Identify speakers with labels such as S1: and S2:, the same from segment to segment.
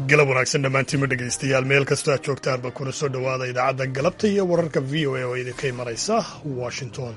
S1: galab wanaagsan dhammaantiinma dhegaystayaal meel kastoo aad joogtaanba kuna soo dhowaada idaacadda galabta iyo wararka v o a oo idinka imanaysa washington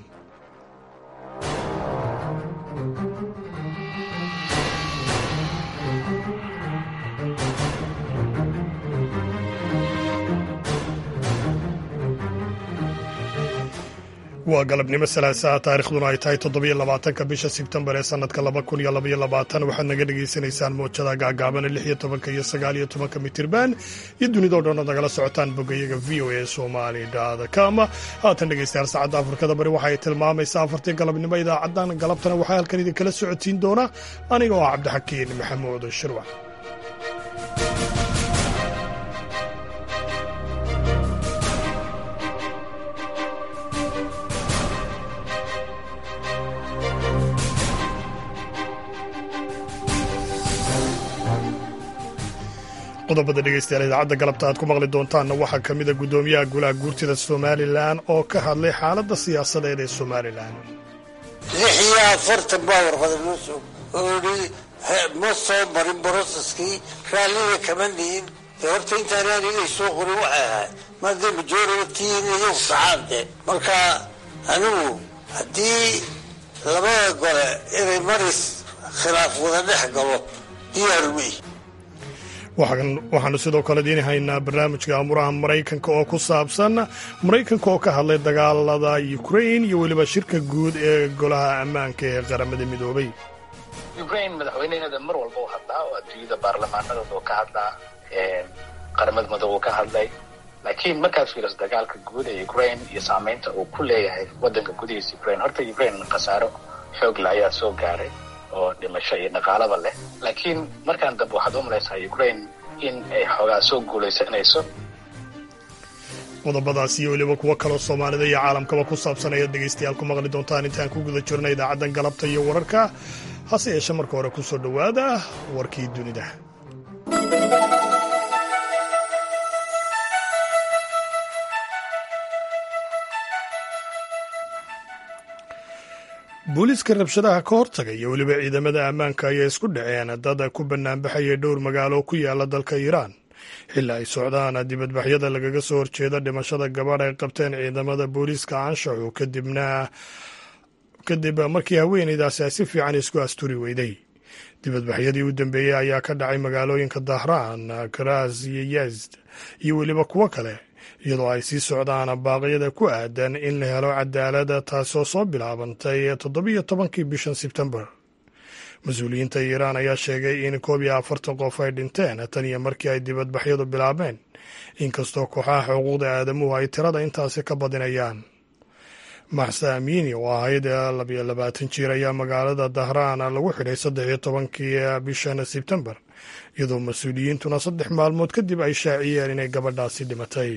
S1: waa galabnimo salaasaha taarikhduna ay tahay toddobiyo labaatanka bisha sebtembar ee sanadka laba kun iyo labaiyo labaatan waxaad naga dhagaysanaysaan moojada gaagaabana lix iyo tobanka iyo sagaal iyo tobanka mitirban iyo dunidao dhan ood nagala socotaan bogayaga v o a somali com haatan dhegaystayaal saacadda afrikada bari waxa ay tilmaamaysaa afartii galabnimo idaacadan galabtana waxaa halkan idinkala socotiin doona aniga oo ah cabdixakiin maxamuud shirwac qodobada dhegeystayaal idaacadda galabta aad ku maqli doontaanna waxaa ka mida guddoomiyaha golaha guurtida somalilan oo ka hadlay xaaladda siyaasadeed ee somalilan
S2: lix iyo afartan baa warqada noo soo oodhi ma soo marin broseskii raallida kama nihin dee horta intaan anigay soo qorin waxay ahayd maadee majoritiina iyagu saxaan de marka anigu haddii labada gole inay maris khilaaf wada dhex galo diyaarumey
S1: waxaanu sidoo kale diini haynaa barnaamijka amuraha maraykanka oo ku saabsan maraykanka oo ka hadlay dagaalada ukrain iyo weliba shirka guud ee golaha ammaanka ee qaramada midoobay
S3: ukrain madaxweynaheeda mar walba u hadlaa oo adduunyada baarlamaanadooda ka hadlaa qaramada midoobe ka hadlay laakiin markaad fiiriso dagaalka guud ee ukrain iyo saameynta uu ku leeyahay wadanka gudihiisa ukrain horta ukrain khasaaro xoogla ayaa soo gaaray oo dhimasho iyo dhaqaalaba leh laakiin markaan dambe waxaad u malaysaa ukrain in ay xoogaa soo guulaysanayso
S1: qodobadaas iyo weliba kuwo kaloo soomaalida iyo caalamkaba ku saabsan ayaad dhegaystayaal ku maqli doontaan intaan ku guda jirna idaacaddan galabta iyo wararka hase yeeshe marka hore ku soo dhowaada warkii dunida booliiska rabshadaha ka hortaga iyo weliba ciidamada ammaanka ayaa isku dhaceen dad ku banaanbaxaya dhowr magaalo ku yaala dalka iiraan xilli ay socdaan dibadbaxyada lagaga soo horjeeda dhimashada gabadh ay qabteen ciidamada booliiska anshaxu kadibna kadib markii haweenaydaasi ay si fiican isku asturi weyday dibadbaxyadii u dambeeyey ayaa ka dhacay magaalooyinka dahraan karas iyo yazd iyo weliba kuwo kale iyadoo ay sii socdaan baaqyada ku aadan in la helo cadaalada taasoo soo bilaabantay toddobiyo tobankii bishan sebtembar mas-uuliyiinta iiraan ayaa sheegay in koob iyo afartan qof ay dhinteen tan iyo markii ay dibadbaxyadu bilaabeen inkastoo kooxaha xuquuqda aadamuhu ay tirada intaasi ka badinayaan maxsa amiini oo ahayd labiyo labaatan jiir ayaa magaalada dahraan lagu xidhay saddex iyo tobankii bishan sebtembar iyadoo mas-uuliyiintuna saddex maalmood kadib ay shaaciyeen inay gabadhaasi dhimatay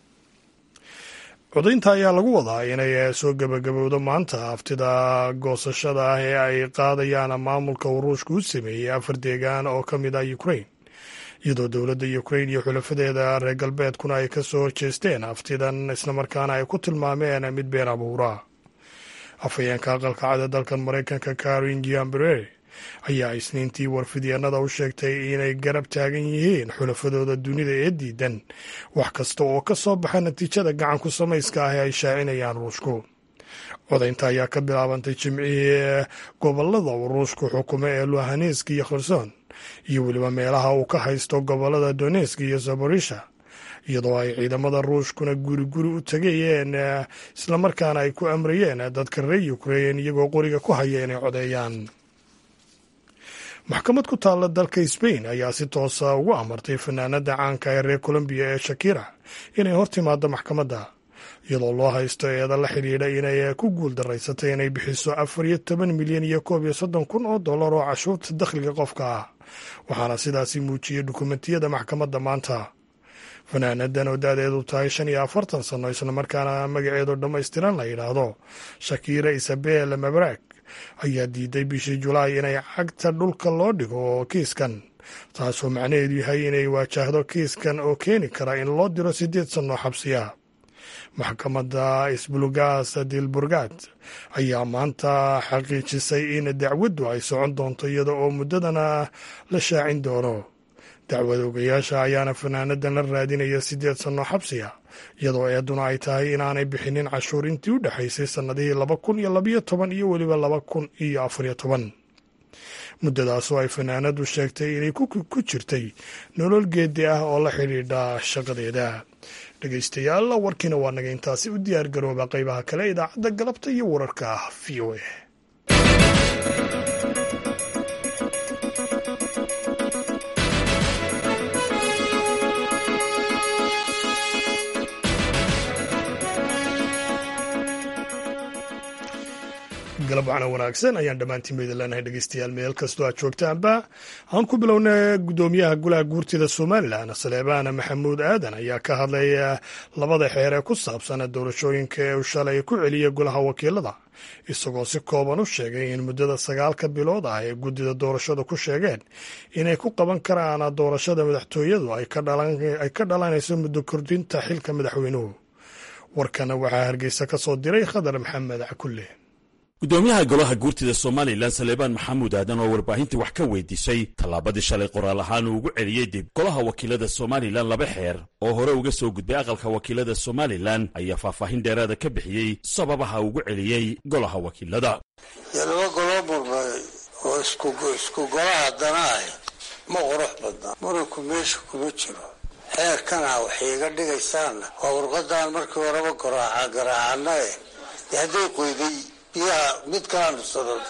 S1: codaynta ayaa lagu wadaa inay soo gebagabowdo maanta haftida goosashada ah ee ay qaadayaan maamulka uu ruushka u sameeyey afar deegaan oo ka mid ah ukrain iyadoo dowladda ukrain iyo xulafadeeda reer galbeedkuna ay ka soo horjeesteen haftidan islamarkaana ay ku tilmaameen mid been abuura afhayeenka aqalka cada dalkan maraykanka karin giambrere ayaa isniintii warfidyeenada u sheegtay inay garab taagan yihiin xulafadooda dunida ee diidan wax kasta oo ka soo baxa natiijada gacan ku samayska ah ee ay shaacinayaan ruushku codaynta ayaa ka bilaabantay jimcihii gobolada uu ruushku xukumo ee luhanesk iyo kherson iyo weliba meelaha uu ka haysto gobolada donesk iyo zaborisha iyadoo ay ciidamada ruushkuna guri guri u tegayeen islamarkaana ay ku amrayeen dadka reer ukrain iyagoo qoriga ku haya inay codeeyaan maxkamad ku taalla dalka sbain ayaa si toosa ugu amartay fanaanada caanka ee reer colombiya ee shakira inay hor timaado maxkamadda iyadoo loo haysto eeda la xidhiidha inay ku guul daraysatay inay bixiso afar iyo toban milyan iyo koob iyo soddon kun oo dollar oo cashuurta dakhliga qofka ah waxaana sidaasi muujiyey dukumentiyada maxkamadda maanta fanaanadan oo da-deedu tahay shan iyo afartan sanno islamarkaana magaceedu dhammaystiran la yidhaahdo shakira isabel mabrak ayaa diiday bishii julaay inay cagta dhulka loo dhigo kiiskan taasoo macnaheedu yahay inay waajahdo kiiskan oo keeni kara in loo diro siddeed sanno xabsiya maxkamadda isbulgas dilburgad ayaa maanta xaqiijisay in dacwaddu ay socon doonto iyada oo muddadana la shaacin doono dacwad ogayaasha ayaana fanaanadan la raadinaya siddeed sanno xabsiga iyadoo eeduna ay tahay inaanay bixinin cashuur intii u dhexaysay sannadihii laba kun iyo labayo toban iyo weliba laba kun iyo afariyo toban muddadaasoo ay fanaanadu sheegtay inay ku jirtay nolol geedi ah oo la xidhiidha shaqadeeda dhegaystayaal warkiina waa naga intaasi u diyaar garooba qaybaha kale idaacadda galabta iyo wararka v o a galab wacna wanaagsan ayaan dhammaantiin ba idin leenahay dhegeystayaal meel kastoo aad joogtaanba aan ku bilowna guddoomiyaha golaha guurtida somalilan saleebaana maxamuud aadan ayaa ka hadlay labada xeer ee ku saabsan doorashooyinka ee uu shalay ku celiyay golaha wakiilada isagoo si kooban u sheegay in muddada sagaalka bilood ah ee guddida doorashada ku sheegeen inay ku qaban karaan doorashada madaxtooyadu ay ka dhalanayso muddo kordhinta xilka madaxweynuhu warkana waxaa hargeysa ka soo diray khadar maxamed cakulle
S4: guddoomiyaha golaha guurtida somalilan saleebaan maxamuud aadan oo warbaahinta wax ka weydiisay tallaabadii shalay qoraal ahaan uu ugu celiyey dib golaha wakiilada somalilan laba xeer oo hore uga soo gudbay aqalka wakiilada somalilan ayaa faahfaahin dheeraada ka bixiyey sababaha ugu celiyey golaha wakiilada
S2: dee laba goloo murmay oo isku golaha dana ah ma qurux badna muranku meesha kuma jiro xeerkana waxay iga dhigaysaanna waa warqadaan markii horeba garaacana eh dee hadday qoyday biyaha mid kalaanu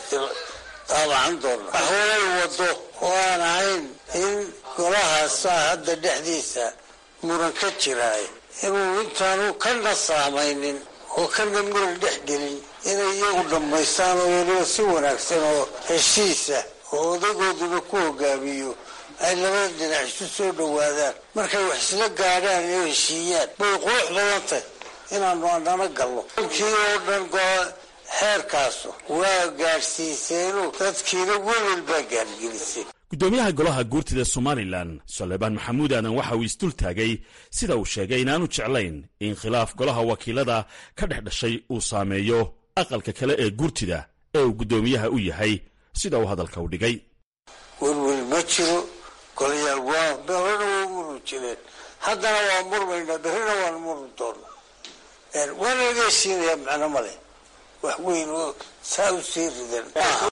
S2: daabacan doona waxwalay wado oo aan ahayn in golahaasaa hadda dhexdiisa muran ka jiraay inuu intaanu kana saamaynin oo kana muran dhex gelin inay iyagu dhammaystaan oo weliba si wanaagsan oo heshiisa oo odagooduba ku hogaamiyo ay labada dhinac isu soo dhowaadaan markay wax isla gaadhaan oo heshiiyaan bay qurux badan tahay inaanu anana galno kii oo dhan xeerkaasu waa gaadhsiiseenu dadkiina welwel baa gaargelisay
S4: guddoomiyaha golaha guurtida somalilan saleebaan maxamuud aadan waxa uu isdul taagay sida uu sheegay inaanu jeclayn in khilaaf golaha wakiilada ka dhex dhashay uu saameeyo aqalka kale ee guurtida ee uu guddoomiyaha u yahay sida uu hadalka u dhigay
S2: welwel ma jiro golayaal waa berrina waa murmi jireen haddana waa murmaynaa berrina waan murmi doona waana laga heshiinayaa macno male wax weyn oo saa u sii ridan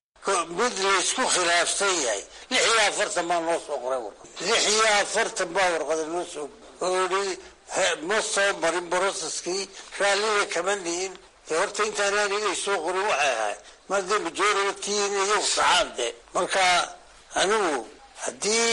S2: mid laysku khilaafsan yahay lix iyo afartan baa noo soo qoray warqad lix iyo afartan baa warqada noo soo oo i ma soo marin broseskii raallida kama nihin dee horta intaan aniga soo qorin waxay ahayd madee majority-in iyagu saxaan de marka anigu haddii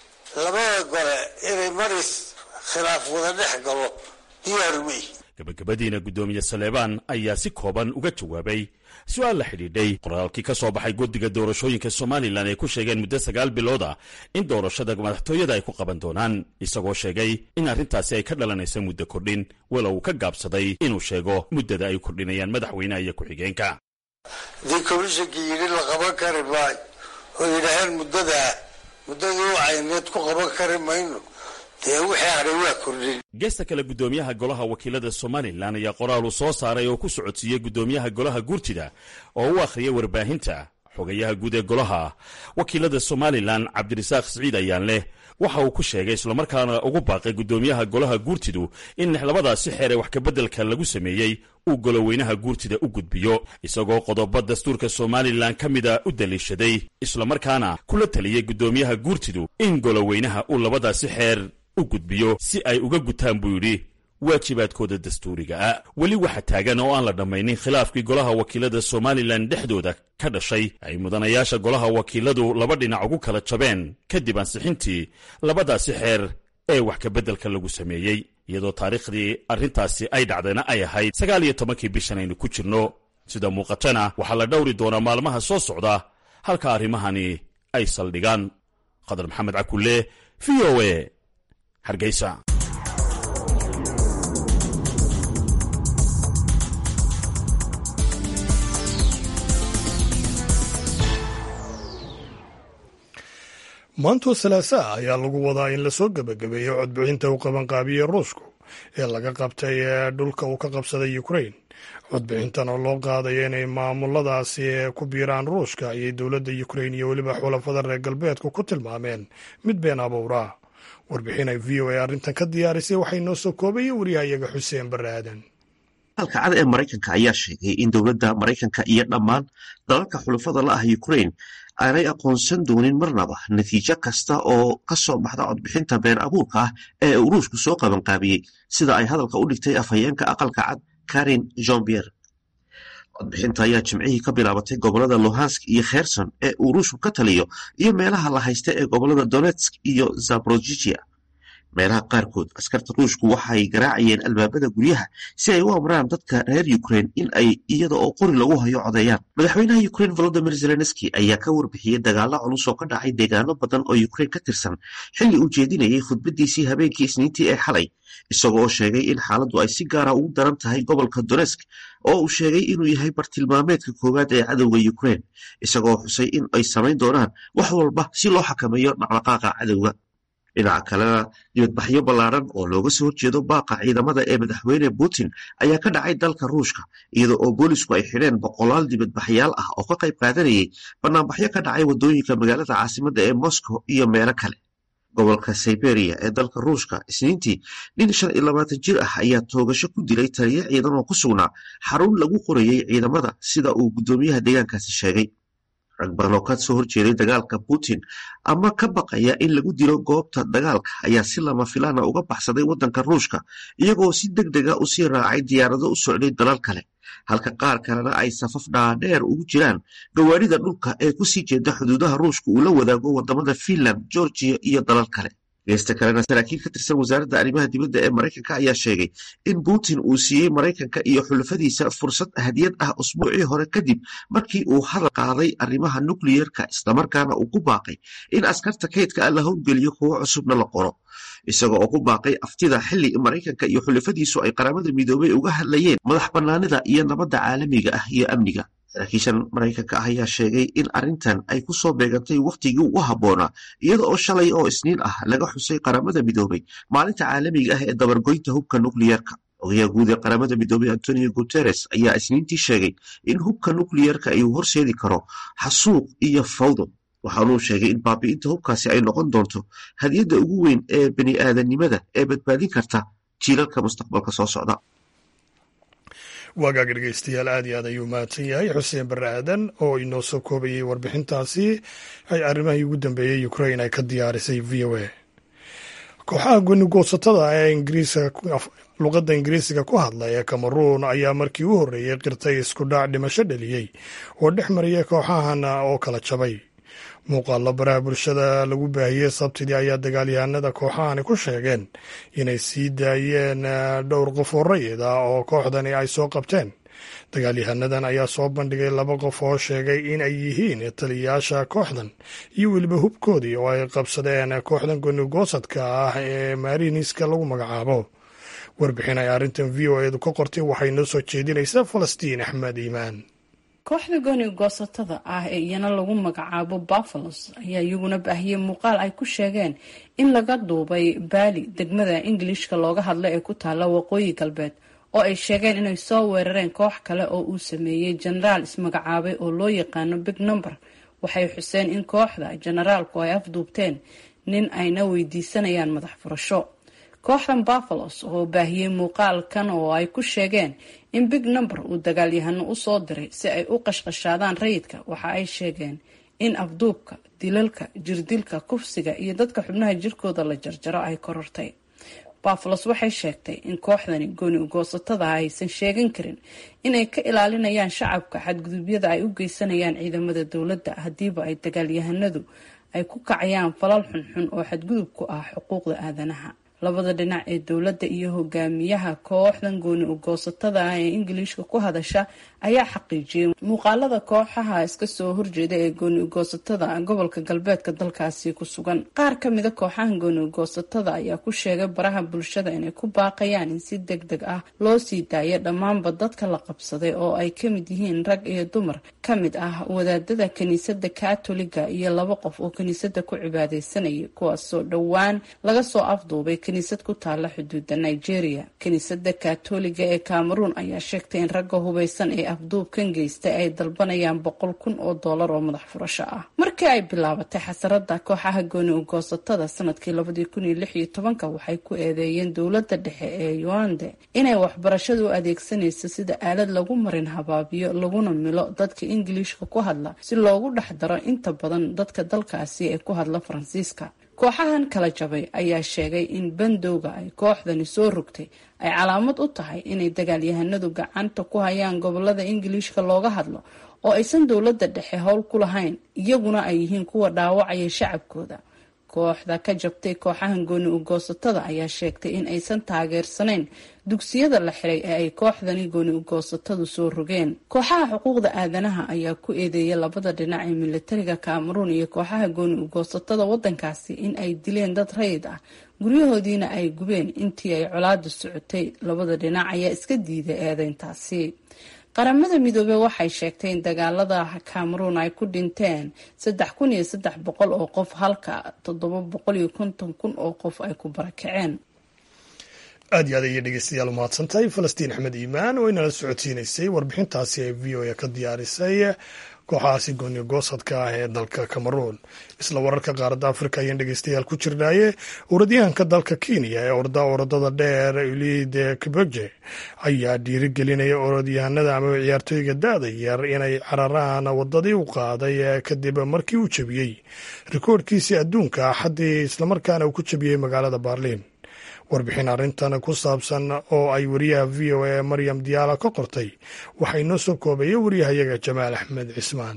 S2: labada gole inay maris khilaaf wada dhex galo diyaarumay
S4: gabagabadiina guddoomiye saleebaan ayaa si kooban uga jawaabay su-aal la xidhiidhay qoraalkii ka soo baxay guddiga doorashooyinka somalilan ay ku sheegeen muddo sagaal bilood ah in doorashada madaxtooyada ay ku qaban doonaan isagoo sheegay in arrintaasi ay ka dhalanaysa muddo kordhin walow uu ka gaabsaday inuu sheego muddada ay kordhinayaan madaxweynaha iyo ku-xigeenka
S2: haddii komishankii yidhi la qaban kari maayo oo yidhaaheen muddadaa muddadii u cayneed ku qaban kari mayno dee wixii hadhay waa kordhin
S4: geesta kale guddoomiyaha golaha wakiilada somalilan ayaa qoraal uu soo saaray oo ku socodsiiyey guddoomiyaha golaha guurtida oo u akhriyay warbaahinta xogayaha guud ee golaha wakiilada somalilan cabdirasaaq siciid ayaan leh waxa uu ku sheegay islamarkaana ugu baaqay guddoomiyaha golaha guurtidu in labadaasi xeer ee wax kabeddelka lagu sameeyey uu goloweynaha guurtida u gudbiyo isagoo qodobo dastuurka somalilan ka mida u daliishaday islamarkaana kula taliyey guddoomiyaha guurtidu in goloweynaha uu labadaasi xeer u gudbiyo si ay uga gutaan buu yidhi waajibaadkooda dastuuriga ah weli waxa taagan oo aan la dhammaynin khilaafkii golaha wakiilada somalilan dhexdooda ka dhashay ay mudanayaasha golaha wakiiladu laba dhinac ugu kala jabeen kadib ansixintii labadaasi xeer ee wax kabeddelka lagu sameeyey iyadoo taariikhdii arrintaasi ay dhacdayna ay ahayd sagaal iyo tobankii bishan aynu ku jirno sida muuqatana waxaa la dhowri doonaa maalmaha soo socda halka arrimahani ay saldhigaan khadar maxamed cakulle v o e hargeysa
S1: maantoo salaasaa ayaa lagu wadaa in lasoo gebagabeeyo codbixinta uu qabanqaabiyey ruushku ee laga qabtay ee dhulka uu ka qabsaday ukrain codbixintan oo loo qaadayo inay maamuladaasi ku biiraan ruushka ayay dowladda ukrain iyo weliba xulafada reer galbeedku ku tilmaameen mid been abuura warbixin ay v o a arrintan ka diyaarisay waxay noo soo koobaya wariyahayaga xuseen barre aadan
S5: dalka cad ee maraykanka ayaa sheegay in dowladda maraykanka iyo dhammaan dalalka xulafada la ah ukraine aanay aqoonsan doonin marnaba natiijo kasta oo ka soo baxda codbixinta been abuurka ah ee uruushku soo qabanqaabiyey sida ay hadalka u dhigtay afhayeenka aqalka cad karin jombier codbixinta ayaa jimcihii ka bilaabatay gobolada luhansk iyo kherson ee uruushku ka taliyo iyo meelaha la haysta ee gobolada donetsk iyo zaborojijia meelaha qaarkood askarta ruushku waxay garaacayeen albaabada guryaha si ay u amraan dadka reer ukraine in ay iyada oo qori lagu hayo codeeyaan madaxweynaha ukraine volodimir zelenski ayaa ka warbixiyey dagaalo culus oo ka dhacay deegaano badan oo ukraine ka tirsan xilli uu jeedinayay khudbadiisii habeenkii isniintii ee xalay isagoo oo sheegay in xaaladdu ay si gaara ugu daran tahay gobolka donetsk oo uu sheegay inuu yahay bartilmaameedka koowaad ee cadowga ukraine isagoo xusay in ay samayn doonaan wax walba si loo xakameeyo dhaqdhaqaaqa cadowga dhinaca kalena dibadbaxyo ballaaran oo looga soo horjeedo baaqa ciidamada ee madaxweyne putin ayaa ka dhacay dalka ruushka iyada oo boolisku ay xidheen boqolaal dibadbaxyaal ah oo ka qayb qaadanayay banaanbaxyo ka dhacay waddooyinka magaalada caasimadda ee moscow iyo meelo kale gobolka siberia ee dalka ruushka isniintii nin shan iyo labaatan jir ah ayaa toogasho ku dilay taliyo ciidan oo ku sugnaa xarun lagu qorayey ciidamada sida uu guddoomiyaha deegaankaasi sheegay rag badan oo ka soo horjeeday dagaalka putin ama ka baqaya in lagu dilo goobta dagaalka ayaa si lama filaana uga baxsaday waddanka ruushka iyagoo si deg dega u sii raacay diyaarado u socday dalal kale halka qaar kalena ay safaf dhaadheer ugu jiraan gawaarida dhulka ee kusii jeeda xuduudaha ruushka uu la wadaago wadamada finland georgiya iyo dalal kale geesta kalena saraakiil ka tirsan wasaaradda arrimaha dibadda ee maraykanka ayaa sheegay in putin uu siiyey maraykanka iyo xulafadiisa fursad hadiyad ah usbuucii hore kadib markii uu hadal qaaday arrimaha nukliyerka islamarkaana uu ku baaqay in askarta kaydka ah la howlgeliyo kuwo cusubna la qoro isaga oo ku baaqay aftida xilli maraykanka iyo xulafadiisu ay qaramada midoobay uga hadlayeen madax bannaanida iyo nabadda caalamiga ah iyo amniga saraakiishan maraykanka ah ayaa sheegay in arrintan ay ku soo beegantay wakhtigii ugu habboonaa iyada oo shalay oo isniin ah laga xusay qaramada midoobay maalinta caalamiga ah ee dabargoynta hubka nukliyerka ogayaha guud ee qaramada midoobay antonio guteres ayaa isniintii sheegay in hubka nukliyerka ay horseedi karo xasuuq iyo fawdo waxaanuu sheegay in baabi'inta hubkaasi ay noqon doonto hadiyadda ugu weyn ee bani aadanimada ee badbaadin karta jiilalka mustaqbalka soo socda
S1: waagaag dhegeystayaal aad iyo aad ayuu mahadsan yahay xuseen barre aadan oo inoo soo koobayay warbixintaasi ay arrimahii ugu dambeeyey ukrain ay ka diyaarisay v o a kooxaha goonigoosatada ee ingiriiska luqadda ingiriisiga ku hadla ee cameruun ayaa markii u horreeyey qirtay isku dhac dhimasho dhaliyey oo dhex mariyay kooxahan oo kala jabay muuqaallo baraha bulshada lagu baahiyey sabtidii ayaa dagaalyahanada kooxahani ku sheegeen inay sii daayeen dhowr qof oo rayid ah oo kooxdani ay soo qabteen dagaalyahanadan ayaa soo bandhigay laba qof oo sheegay in ay yihiin taliyayaasha kooxdan iyo weliba hubkoodii oo ay qabsadeen kooxdan goonigoosadka ah ee maariniska lagu magacaabo warbixin ay arrintan v o edu ka qortay waxay noo soo jeedinaysaa falastiin axmed iimaan
S6: kooxda gooni goosatada ah ee iyana lagu magacaabo buffalos ayaa iyaguna baahiyey muuqaal ay ku sheegeen in laga duubay baali degmada ingilishka looga hadla ee ku taalla waqooyi galbeed oo ay sheegeen inay soo weerareen koox kale oo uu sameeyey jenaraal ismagacaabay oo loo yaqaano big number waxay xuseen in kooxda jenaraalku ay afduubteen nin ayna weydiisanayaan madax furasho kooxdan buffalos oo baahiyey muuqaalkan oo ay ku sheegeen in big number uu dagaalyahano usoo diray si ay u qashqashaadaan rayidka waxa ay sheegeen in afduubka dilalka jirdilka kufsiga iyo dadka xubnaha jirkooda la jarjaro ay korortay buffalos waxay sheegtay in kooxdani gooni ugoosatada aysan sheegan karin inay ka ilaalinayaan shacabka xadgudubyada ay u geysanayaan ciidamada dowladda haddiiba ay dagaalyahanadu ay ku kacayaan falal xunxun oo xadgudub ku ah xuquuqda aadanaha labada dhinac ee dowladda iyo hogaamiyaha kooxdan gooni ugoosatada ah ee ingiliishka ku hadasha ayaa xaqiijiyey muuqaalada kooxaha iska soo horjeeda ee gooni ugoosatada gobolka galbeedka dalkaasi ku sugan qaar kamida kooxahan gooni ugoosatada ayaa ku sheegay baraha bulshada inay ku baaqayaan in si deg deg ah loo sii daayo dhammaanba dadka la qabsaday oo ay kamid yihiin rag iyo dumar kamid ah wadaadada kiniisada katoliga iyo laba qof oo kiniisada ku cibaadeysanayay kuwaasoo dhowaan laga soo afduubay kiniisad ku taala xuduuda nigeria kiniisada katoliga ee cameroon ayaa sheegtay in ragga hubeysan ee afduubkan geystay ay dalbanayaan boqol kun oo doolar oo madax furasho ah markii ay bilaabatay xasarada kooxaha gooni ugoosatada sanadkii labadii kun iyo lix iyo tobanka waxay ku eedeeyeen dowladda dhexe ee yuande inay waxbarashadu u adeegsanayso sida aalad lagu marin habaabiyo laguna milo dadka ingiliishka ku hadla si loogu dhex daro inta badan dadka dalkaasi ee ku hadla faransiiska kooxahan kala jabay ayaa sheegay in bandowga ay kooxdani soo rogtay ay calaamad u tahay inay dagaalyahanadu gacanta ku hayaan gobolada ingiliishka looga hadlo oo aysan dowladda dhexe howl ku lahayn iyaguna ay yihiin kuwa dhaawacaya shacabkooda kooxda ka jabtay kooxahan gooni ugoosatada ayaa sheegtay in aysan taageersanayn dugsiyada la xiray ee ay kooxdani gooni ugoosatadu soo rogeen kooxaha xuquuqda aadanaha ayaa ku eedeeyay labada dhinac ee militariga kameruun iyo kooxaha gooni ugoosatada wadankaasi in ay dileen dad rayid ah guryahoodiina ay gubeen intii ay colaadu socotay labada dhinac ayaa iska diiday eedeyntaasi qaramada midoobey waxay sheegtay in dagaalada cameroon ay ku dhinteen saddex kun iyo saddex boqol oo qof halka toddoba boqol iyo konton kun oo qof ay ku barakaceen
S1: aad iyo aad ayay dhegeystayaal umahadsantahay falastiin axmed iimaan oo inala socodsiinaysay warbixintaasi ay v o a ka diyaarisay kooxahaasi gooni goosadka ah ee dalka cameroon isla wararka qaaradda afrika ayaan dhegeystayaal ku jirnaaye orodyahanka dalka kenya ee orda orodada dheer ulide kibege ayaa dhiirigelinaya orodyahanada ama ciyaartooyga da-da yar inay cararaan wadadii u qaaday kadib markii uu jebiyey rikoorhkiisii adduunka axaddii islamarkaana uu ku jebiyey magaalada baarliin warbixin arrintan ku saabsan oo ay wariyaha v o a maryam diyaala ka qortay waxaa inoo soo koobaya wariyahayaga jamaal axmed cismaan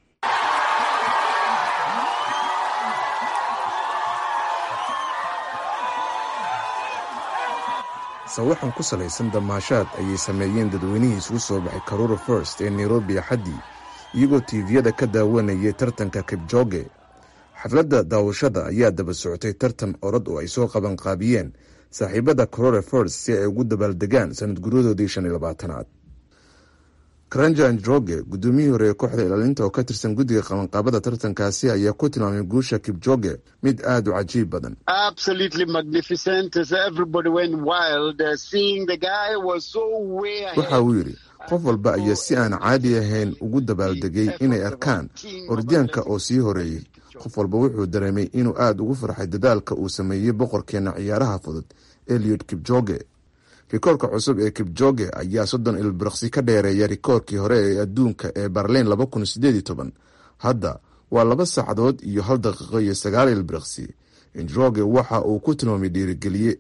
S7: sawaxan ku salaysan damaashaad ayay sameeyeen dadweynihii isugu soo baxay karura first ee nairobi axaddii iyagoo tiiviyada ka daawanayay tartanka kibjoge xafladda daawashada ayaa daba socotay tartan orod oo ay soo qabanqaabiyeen saaxiibada corore first si ay ugu dabaaldegaan sanad guryadoodii shan iyo labaatanaad karanja njroge guddoomiyihii hore ee kooxda ilaalinta oo ka tirsan guddiga qabanqaabada tartankaasi ayaa ku tilmaamay guusha kibjoge mid aada u cajiib badan waxa uu yidhi qof walba ayaa si aan caadi ahayn ugu dabaaldegay inay arkaan orodyaanka oo sii horeeyey qof walba wuxuu dareemay inuu aada ugu farxay dadaalka uu sameeyey boqorkeena ciyaaraha fudud eliot kibjoge rikoorka cusub ee kibjoge ayaa soddon ilbirqsi ka dheereeya rikoorkii hore ee adduunka ee barliin laba kun sideed iyo toban hadda waa laba saacadood iyo hal daqiiqo iyo sagaal ilbirqsi njroge waxa uu ku tilmaamay dhiirigeliye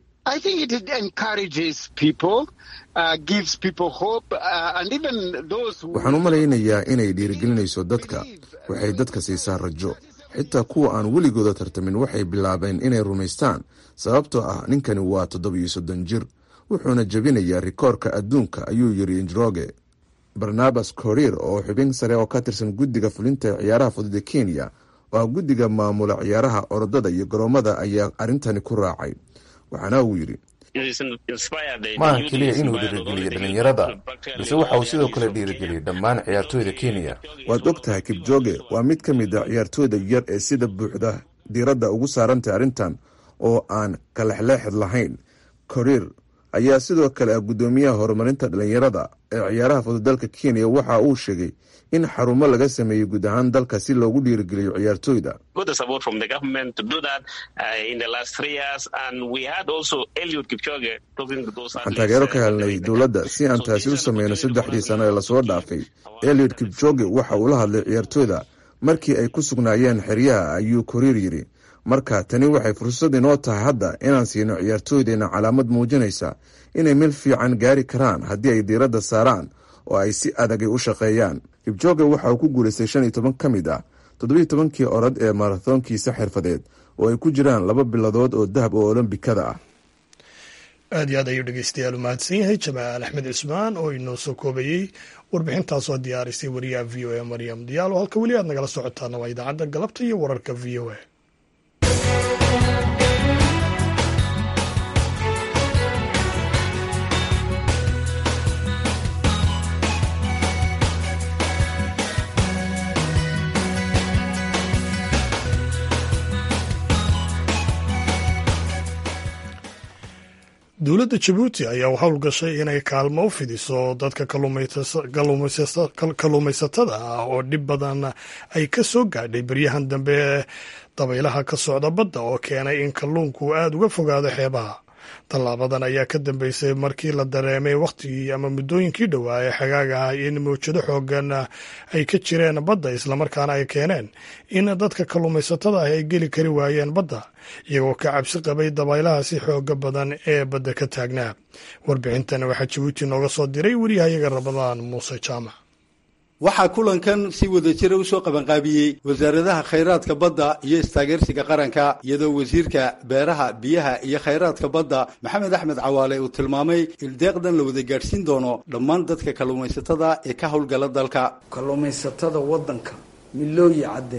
S7: waxaan u malaynayaa inay dhiirigelinayso dadka waxay dadka siisaa rajo xitaa kuwa aan weligooda tartamin waxay bilaabeen inay rumaystaan sababtoo ah ninkani waa toddobiyo soddon jir wuxuuna jebinayaa rikoorka adduunka ayuu yiri njroge barnabas korir oo xubin sare oo ka tirsan guddiga fulinta ee ciyaaraha fudud ee kenya oo ah guddiga maamula ciyaaraha orodada iyo garoomada ayaa arrintani ku raacay waxaana uu yidhi
S8: maaha keliya inuu dhiirigeliyo dhallinyarada balse waxa uu sidoo kale dhiirigeliyey dhammaan ciyaartooyda kenya
S7: waad og tahay kibjoge waa mid ka mid a ciyaartooyda yar ee sida buuxda diiradda ugu saarantay arrintan oo aan kalexleexid lahayn korir ayaa sidoo kale ah guddoomiyaha horumarinta dhallinyarada ee ciyaaraha fudud dalka kenya waxa uu sheegay in xarumo laga sameeyey guud ahaan dalka si loogu dhiirigeliyo ciyaartooyda waxaan taageero ka helnay dowladda si aan taasi u sameyno saddexdii sano ee lasoo dhaafay eliot kibjoge waxa uu la hadlay ciyaartooyda markii ay ku sugnaayeen xeryaha ayuu koriir yidhi marka tani waxay fursad inoo tahay hadda inaan siino ciyaartooydeenna calaamad muujinaysa inay meel fiican gaari karaan haddii ay diiradda saaraan oo ay si adagay u shaqeeyaan kibjoge waxa uu ku guulaystay shan iyo toban ka mid ah toddobiyo tobankii orod ee marathoonkiisa xirfadeed oo ay ku jiraan laba biladood oo dahab oo olombikada ah
S1: aad iyo aad ayuu dhegeystayaal u mahadsan yahay jamaal axmed cismaan oo inoo soo koobayey warbixintaasoo diyaarisay wariyaha v o a maryam diyaalo halka weli aad nagala socotaana waa idaacadda galabta iyo wararka v o a dowladda jabuuti ayaa u howlgashay inay kaalmo u fidiso dadka kalluumaysatada ah oo dhib badan ay ka soo gaadhay beryahan dambe dabaylaha ka socda badda oo keenay in kalluunku aada uga fogaado xeebaha tallaabadan ayaa ka dambeysay markii la dareemay wakhtigii ama muddooyinkii dhowaa ee xagaaga ah in mawjado xoogan ay ka jireen badda islamarkaana ay keeneen in dadka kalluumaysatada ah ay geli kari waayeen badda iyagoo ka cabsi qabay dabaylaha si xooga badan ee badda ka taagnaa warbixintan waxaa jabuuti nooga soo diray wariyahayaga rabadaan muuse jaamac
S9: waxaa kulankan si wadajira usoo qabanqaabiyey wasaaradaha khayraadka badda iyo istaageersiga qaranka iyadoo wasiirka beeraha biyaha iyo khayraadka badda maxamed axmed cawaale uu tilmaamay in deeqdan la wada gaadhsiin doono dhammaan dadka kalluumaysatada ee ka howlgala dalka
S10: kalluumaysatada waddanka milooyi cadde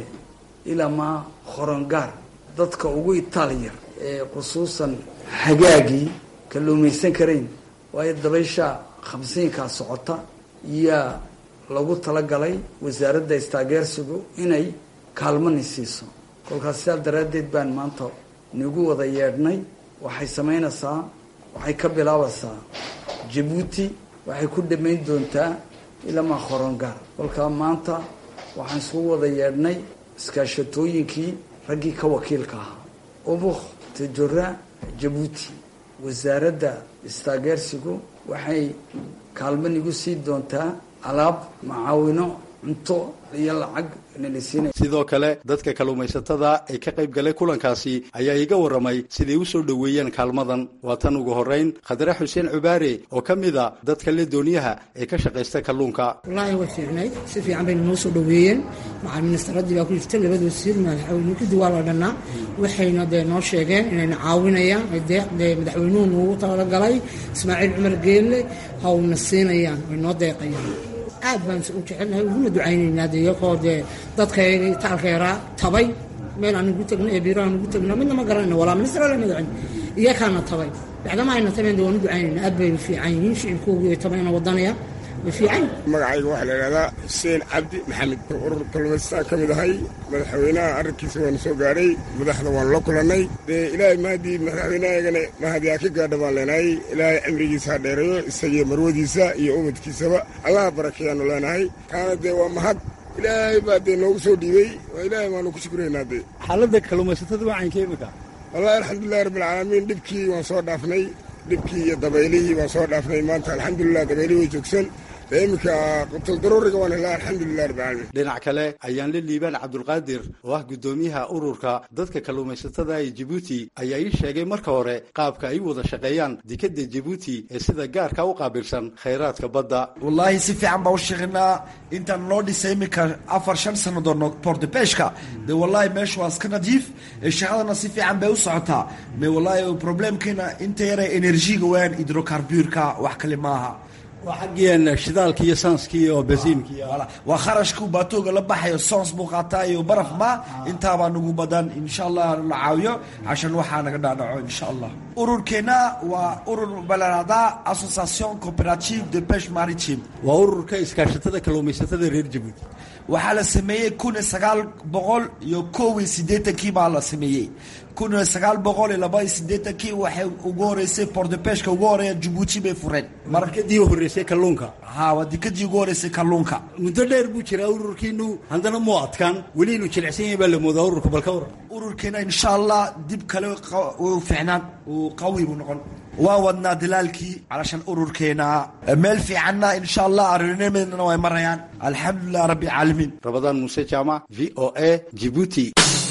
S10: ilamaa horongaar dadka ugu itaalyar ee khusuusan hagaagii kalluumaysan karayn waayo dabaysha khamsiinkaa socota iyaa lagu talagalay wasaaradda istaageersigu inay kaalmani siiso kolkaas sidaa daraaddeed baan maanta nagu wada yeedhnay waxay samaynaysaa waxay ka bilaabaysaa jabuuti waxay ku dhammayn doontaa ilamaa horongaar kolkaa maanta waxaan isugu wada yeedhnay iskaashatooyinkii raggii ka wakiilka ahaa ubuk tajora jabuuti wasaaradda istaageersigu waxay kaalmo nagu sii doontaa alaab macaawino cunto iyo lacag nalisiinay
S9: sidoo kale dadka kalluumaysatada ee ka qayb galay kulankaasi ayaa iga warramay siday u soo dhoweeyeen kaalmadan waa tan ugu horrayn khadre xuseen cubaare oo ka mid a dadka le dooniyaha ee ka shaqaysta kalluunka
S11: wallaahi way fiicnayd si fiican bayna noo soo dhoweeyeen macal ministaraddii baa ku jirta labada wasiir madaxweyne kadib waa la dhannaa waxayna dee noo sheegeen inayna caawinayaan deeq dee madaxweynuhu noogu talagalay ismaaciil cumar geelle hawna siinayaan way noo deeqayaan aad baan u jecelnahay uguna ducaynaynaa de iyagoo dee dadkayga taalka yaraa tabay meel aan ugu tagno ee biiro aan ugu tagno midna ma garanayno walaa minister wala madaxweyne iyakaana tabay bacdama ayna tabeen de waan u ducaynaynaa aad bay fiican yihiin shicibkoogii tabayna wadanaya
S12: magacayga waxaa la idhahdaa xuseen cabdi maxamed urur kalluumaystaan ka mid ahay madaxweynaha arrinkiisa waanu soo gaadhay madaxda waanu la kulannay dee ilaahay mahadii madaxweynahayagana mahadiyaa ka gaadha baan leenahay ilaahay cimrigiisa ha dheereeyo isagiyo marwadiisa iyo ubadkiisaba allaha barakeeyaanu leenahay kaana dee waa mahad ilaahay baa dee noogu soo dhiibey waa ilaahay baanu ku shukuraynaa dee
S9: xaaladda kalluumaysatada wacaynka imika
S12: wallahi alxamdulilahi rabbilcaalamiin dhibkii waan soo dhaafnay dhibkii iyo dabaylihii waan soo dhaafnay maanta alxamdulilah dabaylihii way joogsan iminka qutuldaruuriga waan helaa alxamdulilah rabbilcaalamiin
S9: dhinac kale ayaan la liibaan cabdulqaadir oo ah guddoomiyaha ururka dadka kalluumaysatada ee jabuuti ayaa ii sheegay marka hore qaabka ay u wada shaqeeyaan dekadda jabuuti ee sida gaarka u qaabilsan khayraadka badda
S13: wallaahi si fiican baa u shaqeynaa intaan noo dhisay iminka afar shan sannadood portebeshka dee wallaahi meesha waa iska nadiif shaqadana si fiican bay u socotaa me wallaahi problemkiina inta yare enerjiga weeyaan hidrocarburka wax kale maaha
S9: waa xaggeen shidaalka iyo saanska iyo basiinka
S13: waa kharashku baatooga la baxayo soons buu qaataa iyo baraf ma intaabaa nagu badan insha allah la caawiyo cashan waxaa naga dhaadhaco insha allah ururkeena waa urur balarada association coopérative de pêche maritime
S9: waa ururka iskaashatada kalluumaysatada reer jabuuti
S13: waxaa la sameeyey kun iyo sagaal boqol iyo kow iyo siddeetankii baa la sameeyey kun iyo sagaal boqol iyo laba iyo siddeetankii waxay ugu horeysay portepeshka ugu horeeya jabuuti bay fureen
S9: markadii horeysay kalluunka
S13: ha waa dikadii ugu horeysay kalluunka
S9: muddo dheer buu jiraa ururkiinu haddana muu adkaan weli inuu jilicsan yahay baa la moodaa ururka balka waran
S13: ururkeena insha allah dib kale u fiicnaan uu qawi buu noqon waa wadnaa dilaalkii calashan ururkeena meel fiicanna insha allah arinimadna way marayaan alxamdulilah rabbi caalamiin
S9: rabadaan muuse jaamac v o a jibuuti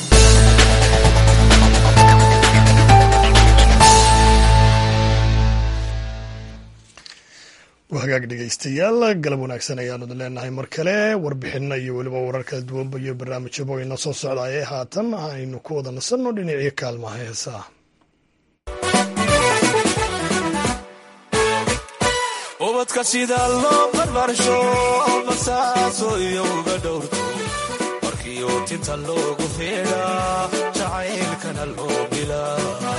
S1: hagaag dhegaystayaal galab wanaagsan ayaanu idin leenahay mar kale warbixinna iyo weliba warar kala duwanba iyo barnaamijyaba ina soo socdaayee haatan aynu ku wada nasanno dhinacii kaalmaha heesaa
S14: ubadka sida loo barbaarsho basaaso iyo uga dhowrto markiiu tinta loogu feedhaa jacaylkana loo bilaa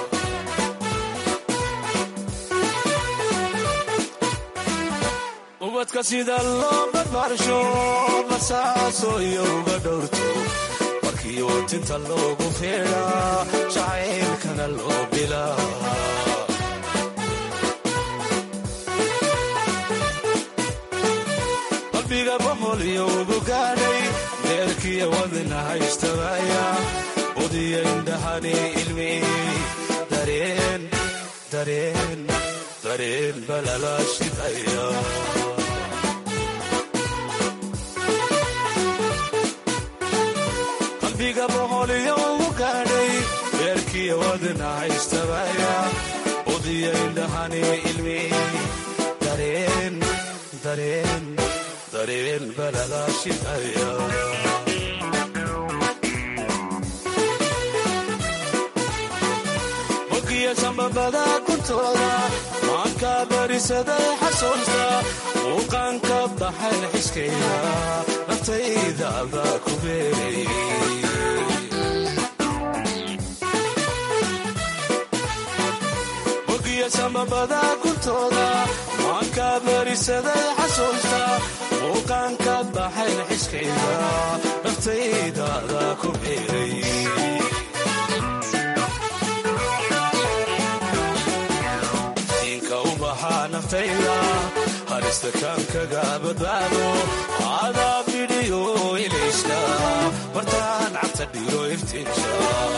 S14: ubadka sida loo barbaarsho basaaso iyo uga dhowrto markiiu tinta loogu feedhaa jacaylkana loo bilaa boholyo ugu gaadhay deerkiya wadna haystabaya budiya indhahani ilmi dareen dareen dareen balala shidaya qalbiga boholyo ugu gaadhay deerkiya wadna haystabaya budiya indhahani ilmi dareen dareen dareen balala shidaya hogiya sambabada kuntooda maanka barisaday xasuusta muuqaanka baxay xiskayda naftayda baa ku beeray hogiya sambabada kuntooda maanka barisaday xasuusta muuqaanka baxay xiskayda naftayda baa ku beeray naftayda harista kaankaga badbaado adaa bidhiyo ilayska bartaan cabta dhigo iftiinka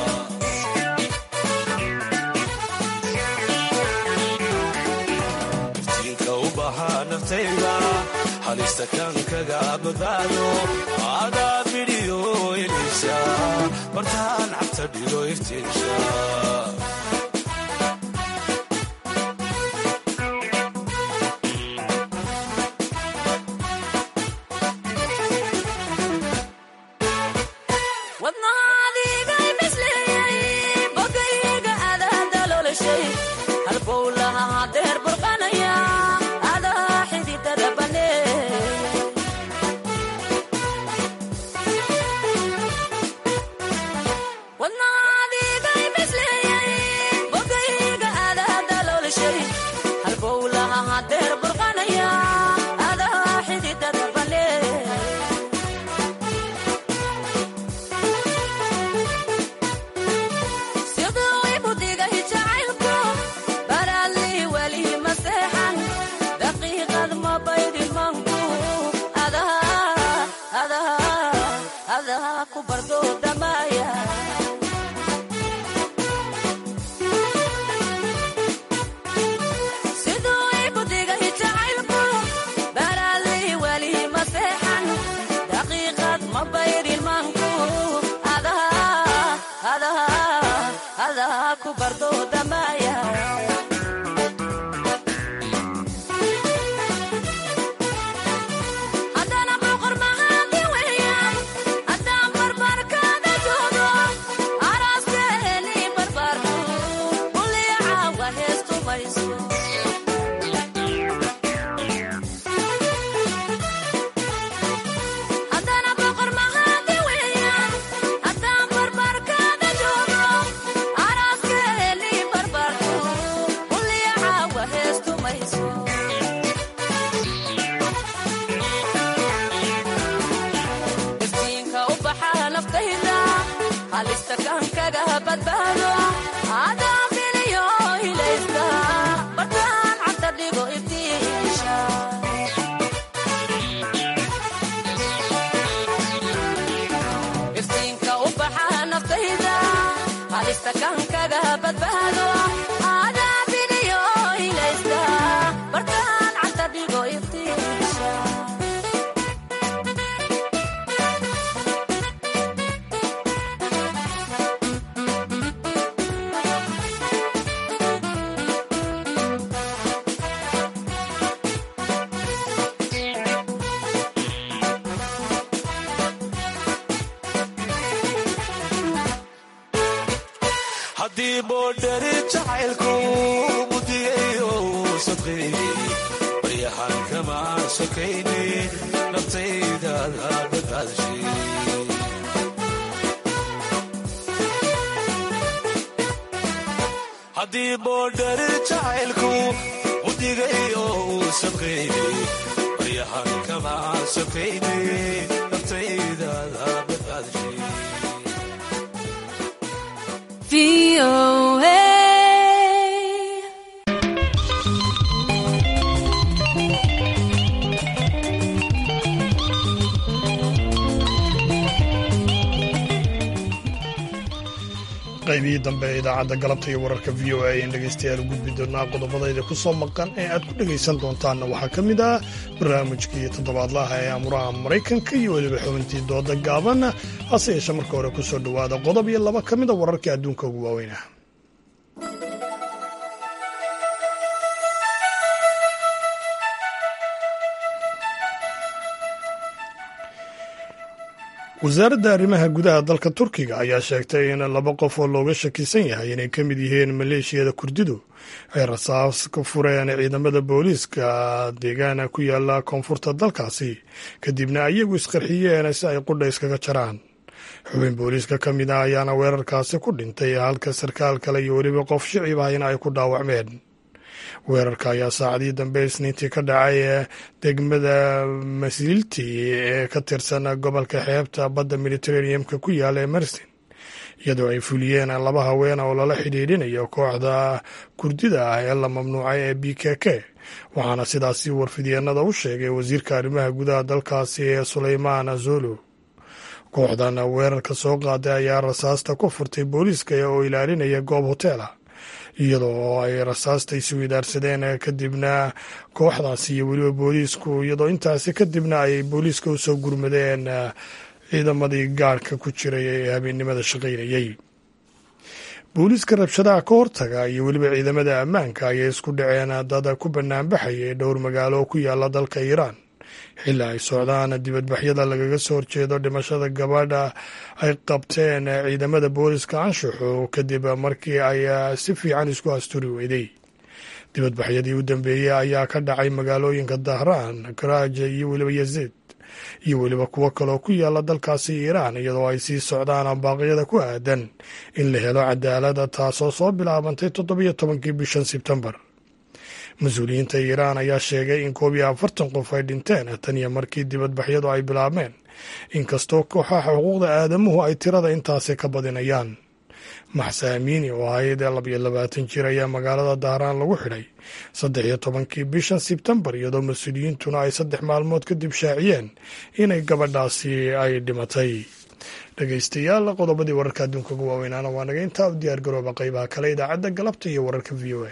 S14: iftiinka u bahaa naftayda halista kaankaga badbaado adaa bidhiyo ilayska bartaan cabta dhigo iftiinka haddii boodhari jacaylku mudiyayo sadqeeyey baryahan kama sokayni naftaydaada badbaadshay haddii boodhari jacaylku mudigayo sadqeeyey baryahan kama sokayni naftaydaada badbaadshay
S1: qaybihii dambe ee idaacadda galabta iyo wararka v o a ayaan dhegaystayaal u gudbi doonaa qodobadayda ku soo maqan ee aad ku dhegaysan doontaanna waxaa ka mid ah barnaamijkii toddobaadlaha ee amuraha maraykanka iyo weliba xubintii dooda gaaban hase yeeshe marka hore ku soo dhowaada qodob iyo laba ka mid a wararka adduunka ugu waaweynah wasaaradda arrimaha gudaha dalka turkiga ayaa sheegtay in laba qof oo looga shakisan yahay inay ka mid yihiin maleeshiyada kurdidu ay rasaas ka fureen ciidamada booliiska deegaana ku yaala koonfurta dalkaasi kadibna iyagu isqarxiyeen si ay qudha iskaga jaraan xubin booliiska ka mid ah ayaana weerarkaasi ku dhintay halka sarkaal kale iyo weliba qof shicib ah in ay ku dhaawacmeen weerarka ayaa saacadii dambe isniintii ka dhacay degmada masilti ee ka tirsan gobolka xeebta badda mediteraneamka ku yaala ee mersin iyadoo ay fuliyeen laba haween oo lala xidhiidhinayo kooxda kurdida ah ee la mamnuucay ee b k k waxaana sidaasi warfidyeennada u sheegay wasiirka arrimaha gudaha dalkaasi ee suleymaan azolo kooxdan weerarka soo qaaday ayaa rasaasta ku furtay booliiska oo ilaalinaya goob hoteela iyadoo ay rasaasta isweydaarsadeen kadibna kooxdaasi iyo weliba booliisku iyadoo intaasi kadibna ay booliiska usoo gurmadeen ciidamadii gaarhka ku jiray ee habeennimada shaqaynayey booliiska rabshadaha ka hortaga iyo weliba ciidamada ammaanka ayay isku dhaceen dad ku banaanbaxayay dhowr magaalo oo ku yaala dalka iiraan xilli ay socdaan dibadbaxyada lagaga soo horjeedo dhimashada gabadha ay qabteen ciidamada booliska anshaxo kadib markii ay si fiican isku asturi weyday dibadbaxyadii u dambeeyey ayaa ka dhacay magaalooyinka dahraan karaaja iyo weliba yaziid iyo weliba kuwo kaloo ku yaala dalkaasi iiraan iyadoo ay sii socdaan baaqyada ku aadan in la helo cadaalada taasoo soo bilaabantay toddobiyo tobankii bishan sebtembar mas-uuliyiinta iiraan ayaa sheegay in koob iyo afartan qof ay dhinteen tan iyo markii dibadbaxyadu ay bilaabmeen inkastoo kooxaha xuquuqda aadamuhu ay tirada intaasi ka badinayaan maxse amiini oo ahayd labayo labaatan jir ayaa magaalada dahraan lagu xidhay saddex iyo tobankii bishan sebtembar iyadoo mas-uuliyiintuna ay saddex maalmood kadib shaaciyeen inay gabadhaasi ay dhimatay dhegaystayaal qodobadii wararka adduunka ugu waaweynaana waa naga intaa u diyaar garooba qaybaha kale idaacadda galabta iyo wararka v o a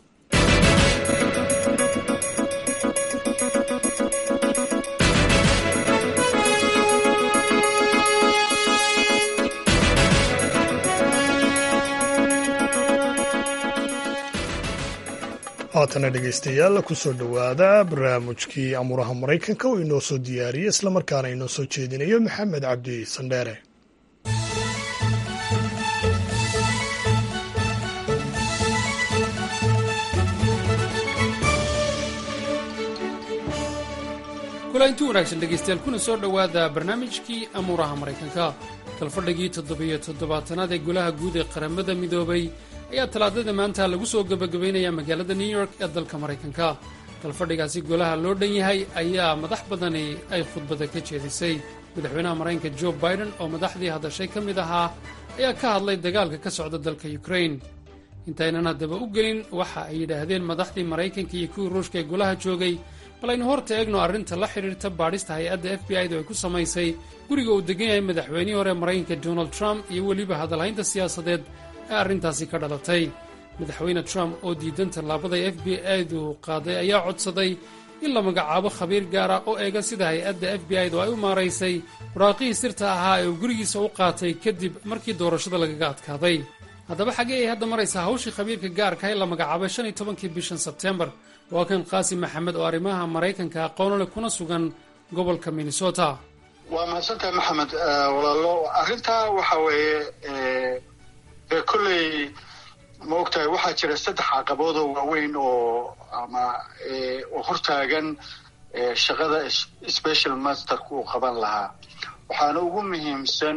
S1: haatana dhegaystayaal kusoo dhowaada barnaamijkii amuraha maraykanka oo inoo soo diyaariyey islamarkaana inoo soo jeedinayo maxamed cabdi sandheere
S15: kulanti wanaagsan dhegaystayaal kuna soo dhowaada barnaamijkii amuuraha maraykanka kalfadhigii toddobiyo toddobaatanaad ee golaha guud ee qaramada midoobay ayaa talaadada maanta lagu soo gebagabaynaya magaalada new york ee dalka maraykanka kalfadhigaasi golaha loo dhan yahay ayaa madax badani ay khudbada ka jeedisay madaxweynaha maraykanka jo biden oo madaxdii hadashay ka mid ahaa ayaa ka hadlay dagaalka ka socda dalka ukrain intaynan haddaba u gelin waxa ay yidhaahdeen madaxdii maraykanka iyo kuwii ruushka ee golaha joogay bal aynu horta eegno arrinta la xidhiirta baadhista hay-adda f b i-du ay ku samaysay guriga uu degan yahay madaxweynihii hore maraykanka donald trump iyo weliba hadalhaynta siyaasadeed ee arrintaasi ka dhalatay madaxweyne trump oo diidan tallaabada f b i-du qaaday ayaa codsaday in la magacaabo khabiir gaara oo eega sida hay-adda f b i-du ay u maaraysay waraaqihii sirta ahaa ee uu gurigiisa u qaatay kadib markii doorashada lagaga adkaaday haddaba xaggee ay hadda maraysaa hawshii khabiirka gaarka ee la magacaabay shan iyo tobankii bishan sebtembar waa kan qaasim maxamed oo arrimaha maraykanka aqoon leh kuna sugan gobolka minnesota
S16: waa mahadsantahay maxamed walaalo arrintaa waxa weeye dee kolley ma ogtahay waxaa jira saddex caqabood oo waaweyn oo ama oo hortaagan shaqada special masterka uu qaban lahaa waxaana ugu muhiimsan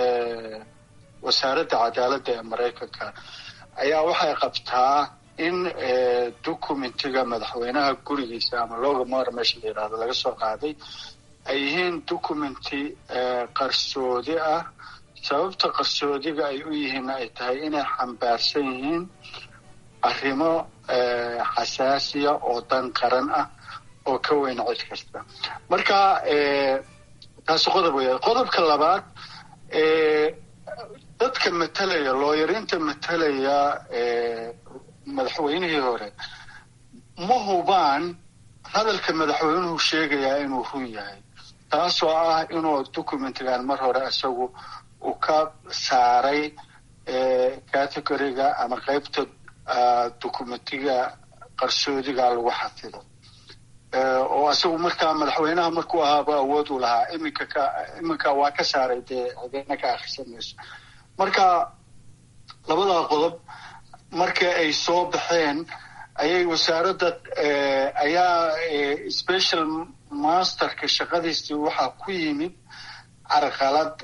S16: wasaaradda cadaaladda ee maraykanka ayaa waxay qabtaa in documentiga madaxweynaha gurigiisa ama looga maar meesha la yidhahdo laga soo qaaday ay yihiin documenti qarsoodi ah sababta qarsoodiga ay u yihiin ay tahay inay xambaarsan yihiin arrimo xasaasiya oo dan qaran ah oo ka weyn cid kasta marka taasi qodob weya qodobka labaad dadka matalaya looyarinta matalaya madaxweynihii hore ma hubaan hadalka madaxweynuhu sheegayaa inuu run yahay taasoo ah inuu documentigan mar hore isagu uu ka saaray categoriga ama qeybta documentiga qarsoodiga lagu xafido oo isagu markaa madaxweynaha markuu ahaaba awood u lahaa iminka ka iminka waa ka saaray dee cideena ka akrisan mayso marka labadaa qodob marka ay soo baxeen ayay wasaaradda ayaa special masterka shaqadiisii waxaa ku yimid carqalad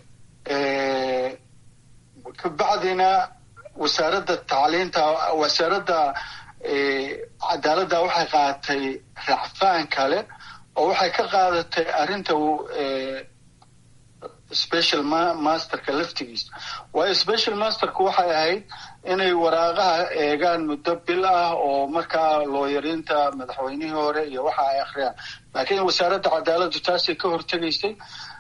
S16: kabacdina wasaaradda tacliinta wasaaradda cadaaladda waxay qaadatay racfaan kale oo waxay ka qaadatay arrinta special masterka laftigiisa waayo special masterka waxay ahayd inay waraaqaha eegaan muddo bil ah oo markaa looyarinta madaxweynihii hore iyo waxa ay akhriyaan laakiin wasaaradda cadaaladdu taasay ka hortegaysay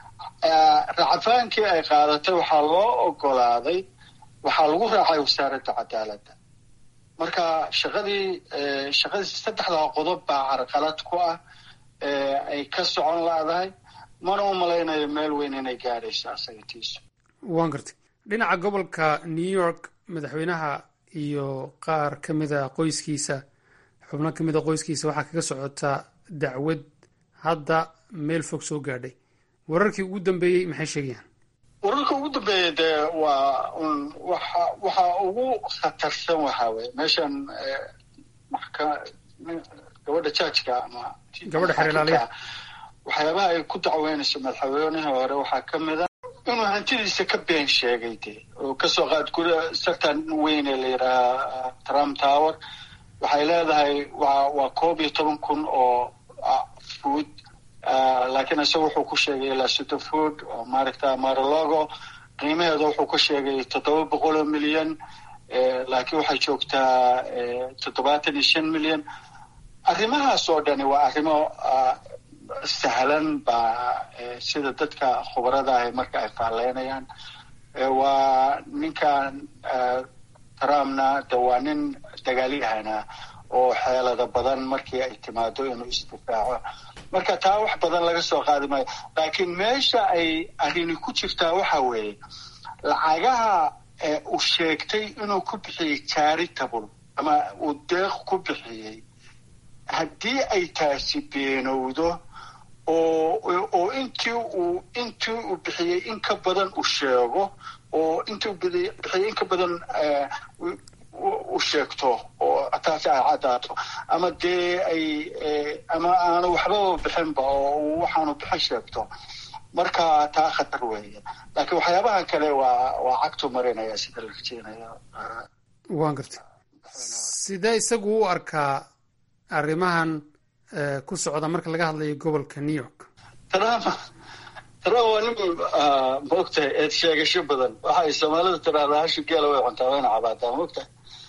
S16: racfaankii ay qaadatay waxaa loo ogolaaday waxaa lagu raacay wasaaradda cadaaladda marka shaqadii shaqadii saddexdaa qodob baa carqalad ku ah ay ka socon laadahay mana u malaynayo meel weyn inay gaadhayso asaga tiisu
S15: waan gartay dhinaca gobolka new york madaxweynaha iyo qaar ka mida qoyskiisa xubno ka mida qoyskiisa waxaa kaga socotaa dacwad hadda meel fog soo gaadhay wararkii ugu dambeeyey maxay sheegayaan
S16: wararka ugu dambeeya dee waa un waxa waxa ugu khatarsan waxaa weye meeshan maxka gabadha jaajka ama
S15: gabadha xeerlaaliya
S16: waxyaabaha ay ku dacweynayso madaxweynihii hore waxaa ka mid a inuu hantidiisa ka been sheegay de oo kasoo qaad guri sartan weyn ee la yidhaahaa trump tower waxay leedahay waa waa koob iyo toban kun oo food laakiin isaga wuxuu ku sheegay ilaa sito food oo maaragta maralogo qiimaheeda wuxuu ku sheegay toddoba boqol oo milyan laakiin waxay joogtaa toddobaatan iyo shan milyan arrimahaas oo dhani waa arrimo sahlan baa sida dadka khubarada ahi marka ay faalleynayaan waa ninkan trumpna de waa nin dagaalyahana oo xeelada badan markii ay timaado inuu isdifaaco marka taa wax badan laga soo qaadi maayo laakiin meesha ay arrini ku jirtaa waxa weeye lacagaha uu sheegtay inuu ku bixiyey charitable ama uu deeq ku bixiyey haddii ay taasi beenowdo oo oo intii uu intii uu bixiyey in ka badan uu sheego oo intii uu bixiyey in ka badan u sheegto oo taasi ay caddaato ama dee ay ama aanu waxbaba bixinba oo waxaanu bixin sheegto marka taa khatar weeye laakiin waxyaabaha kale waa waa cagtu marinaya sida la rajeynayo
S15: waan gartay sidee isagu u arkaa arrimahan ku socda marka laga hadlayo gobolka new york
S16: trump trump waa nin maogtahay eed sheegasho badan waxa ay soomaalida tiraahdaa hashi geela way cuntaa wayna cabaataa maogtahay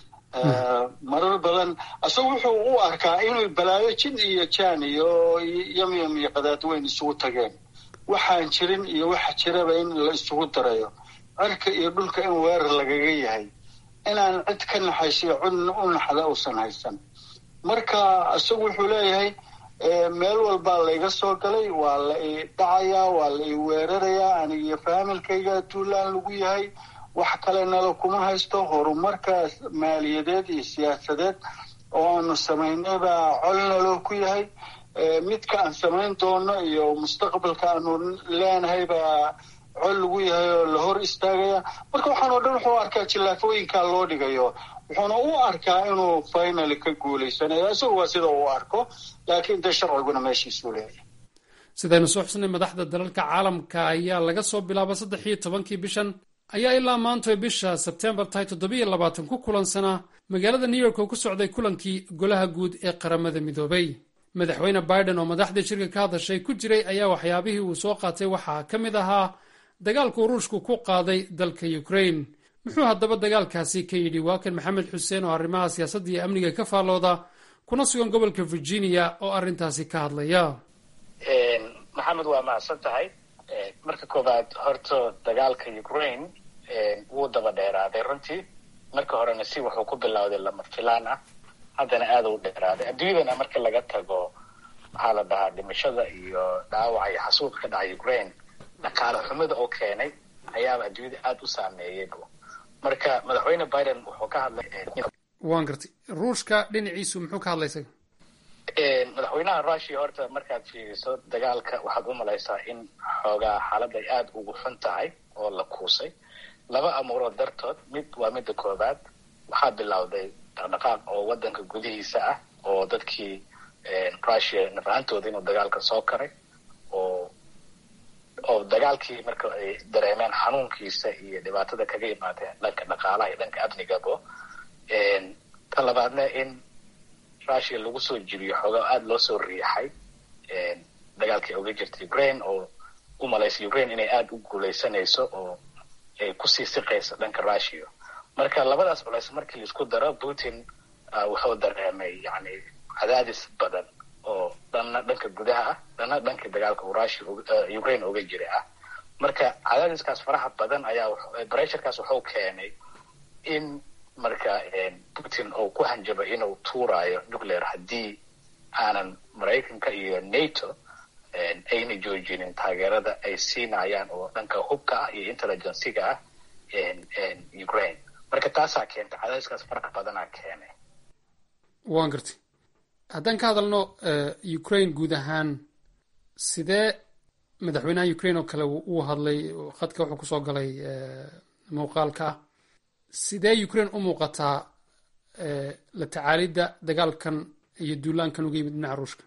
S16: marar badan isagu wuxuu u arkaa inuu balaayo jin iyo jan iyo yamyam iyo qadaadweyn isugu tageen waxaan jirin iyo waxa jiraba in la isugu darayo cirka iyo dhulka in weerar lagaga yahay inaan cid ka naxaysiyo cid u naxda uusan haysan marka isagu wuxuu leeyahay meel walbaa layga soo galay waa la i dhacayaa waa la i weerarayaa aniga iyo faamilkayga duulaan lagu yahay wax kale nala kuma haysto horumarka maaliyadeed iyo siyaasadeed oo aanu samaynay baa col naloo ku yahay midka aan samayn doono iyo mustaqbalka aanu leenahay baa col lagu yahay oo la hor istaagaya marka waxaan oo dhan wuxuu arkaa jillaafooyinka loo dhigayo wuxuuna u arkaa inuu finaly ka guulaysanayo isagu waa sida uu arko laakiin dee sharciguna meeshiisuu leeyahay
S15: sidaynu soo xusnay madaxda dalalka caalamka ayaa laga soo bilaaba saddex iyo tobankii bishan ayaa ilaa maantoy bisha sebtembar tahay toddobiyo labaatan ku kulansanaa magaalada new york oo ku socday kulankii golaha guud ee qaramada midoobay madaxweyne biden oo madaxdii shirka ka hadashay ku jiray ayaa waxyaabihii uu soo qaatay waxaa ka mid ahaa dagaalkuu ruushku ku qaaday dalka ukrain muxuu haddaba dagaalkaasi ka yidhi waa kan maxamed xuseen oo arrimaha siyaasadda iyo amniga ka faallooda kuna sugan gobolka virginia oo arrintaasi ka hadlaya
S3: maxamed waa macsan tahay marka koobaad horta dagaalka ukraine wuu daba dheeraaday runtii marka horena si wuxuu ku bilowday lama filaan ah haddana aada u dheeraaday adduunyadana marka laga tago maxaa la dhahaa dhimashada iyo dhaawaca iyo xasuuq ka dhacay ukraine dhaqaale xumida oo keenay ayaaba adduunyada aada u saameeyay marka madaxweyne biden wuxuu ka hadlay
S15: waan gartay ruushka dhinaciisu muxuu ka hadlay isaga
S3: madaxweynaha russia horta markaad fiiriso dagaalka waxaad u malaysaa in xoogaa xaalad ay aada ugu xun tahay oo la kuusay laba amuurood dartood mid waa midda koobaad waxaa bilowday dhaqdhaqaaq oo wadanka gudihiisa ah oo dadkii russia nafahantooda inuu dagaalka soo karay oo oo dagaalkii marka ay dareemeen xanuunkiisa iyo dhibaatada kaga imaadeen dhanka dhaqaalaha iyo dhanka amnigabo ta labaadna in russia lagu soo jiriyo xoogaa aada loo soo riixay dagaalkii uga jirta ukraine oo u malaysa ukraine inay aada u guuleysanayso oo ay kusii siqayso dhanka russia marka labadaas culays markii laisku daro putin wuxuu dareemay yani cadaadis badan oo dhanna dhanka gudaha ah dhanna dhanka dagaalka uu russia ukraine uga jira ah marka cadaadiskaas faraha badan ayaa bressurkaas wuxuu keenay in marka putin uu ku hanjabay inuu tuuraayo nuclear haddii aanan maraykanka iyo nato ayna joojinin taageerada ay siinayaan oo dhanka hubka ah iyo intelligenciga ah ukraine marka taasaa keentay cadaadiskaas faraha badanaa keenay
S15: waan gartay haddaan ka hadalno ukraine guud ahaan sidee madaxweynaha ukraine oo kale uu hadlay khadka wuxuu kusoo galay muuqaalka ah sidee ukraine u muuqataa la tacaalidda dagaalkan iyo duulaankan uga yimid dhinaca ruushka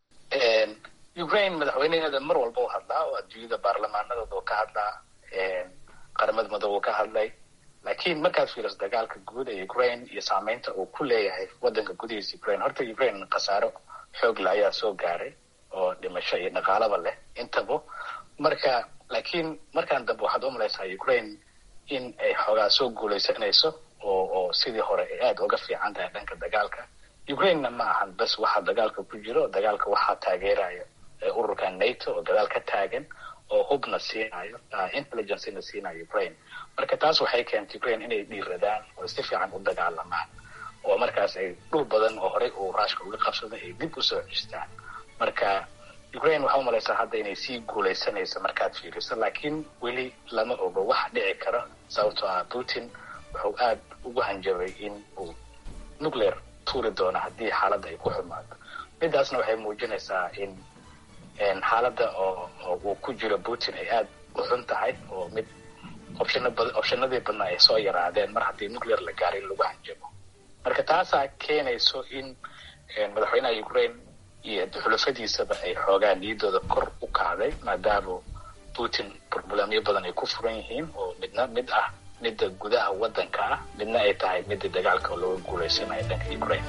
S3: ukraine madaxweyneheeda mar walba u hadlaa oo adduunyada baarlamaanadooda ka hadlaa qaramada madoobe ka hadlay laakiin markaad fiiriso dagaalka guud ee ukraine iyo saameynta uu ku leeyahay wadanka gudihiisa ukraine horta ukraine khasaaro xoogle ayaa soo gaaray oo dhimasho iyo dhaqaalaba leh intaba marka laakiin markaan dambe waxaad u malaysaa ukraine in ay xoogaa soo guuleysanayso oo oo sidii hore ay aada uga fiican tahay dhanka dagaalka ukrainena ma ahan bas waxaa dagaalka ku jiro dagaalka waxaa taageeraya ururka nato oo gadaal ka taagan oo hubna siinayo intelligencena siinayo ukraine marka taas waxay keentay ukraine inay dhiiradaan oo si fiican u dagaalamaan oo markaas ay dhul badan oo horey uu ruushka uga qabsaday ay dib usoo cistaan marka ukraine waxaa umalaysaa hadda inay sii guuleysanayso markaad fiiriso laakiin weli lama ogo wax dhici karo sababtoo ah putin wuxuu aada ugu hanjabay in uu nuclear tuuri doono haddii xaaladda ay ku xumaato midaasna waxay muujinaysaa in xaaladda oo uu ku jiro putin ay aada u xun tahay oo mid opshana bad opshanadii badnaa ay soo yaraadeen mar haddii nuclear la gaaray lagu hanjabo marka taasaa keenayso in madaxweynaha ukraine iyo xulafadiisaba ay xoogaa niyadooda kor u kacday maadaama putin problemyo badan ay ku furan yihiin oo midna mid ah midda gudaha waddanka ah midna ay tahay midda dagaalka oo looga guuleysanayo dhanka ukraine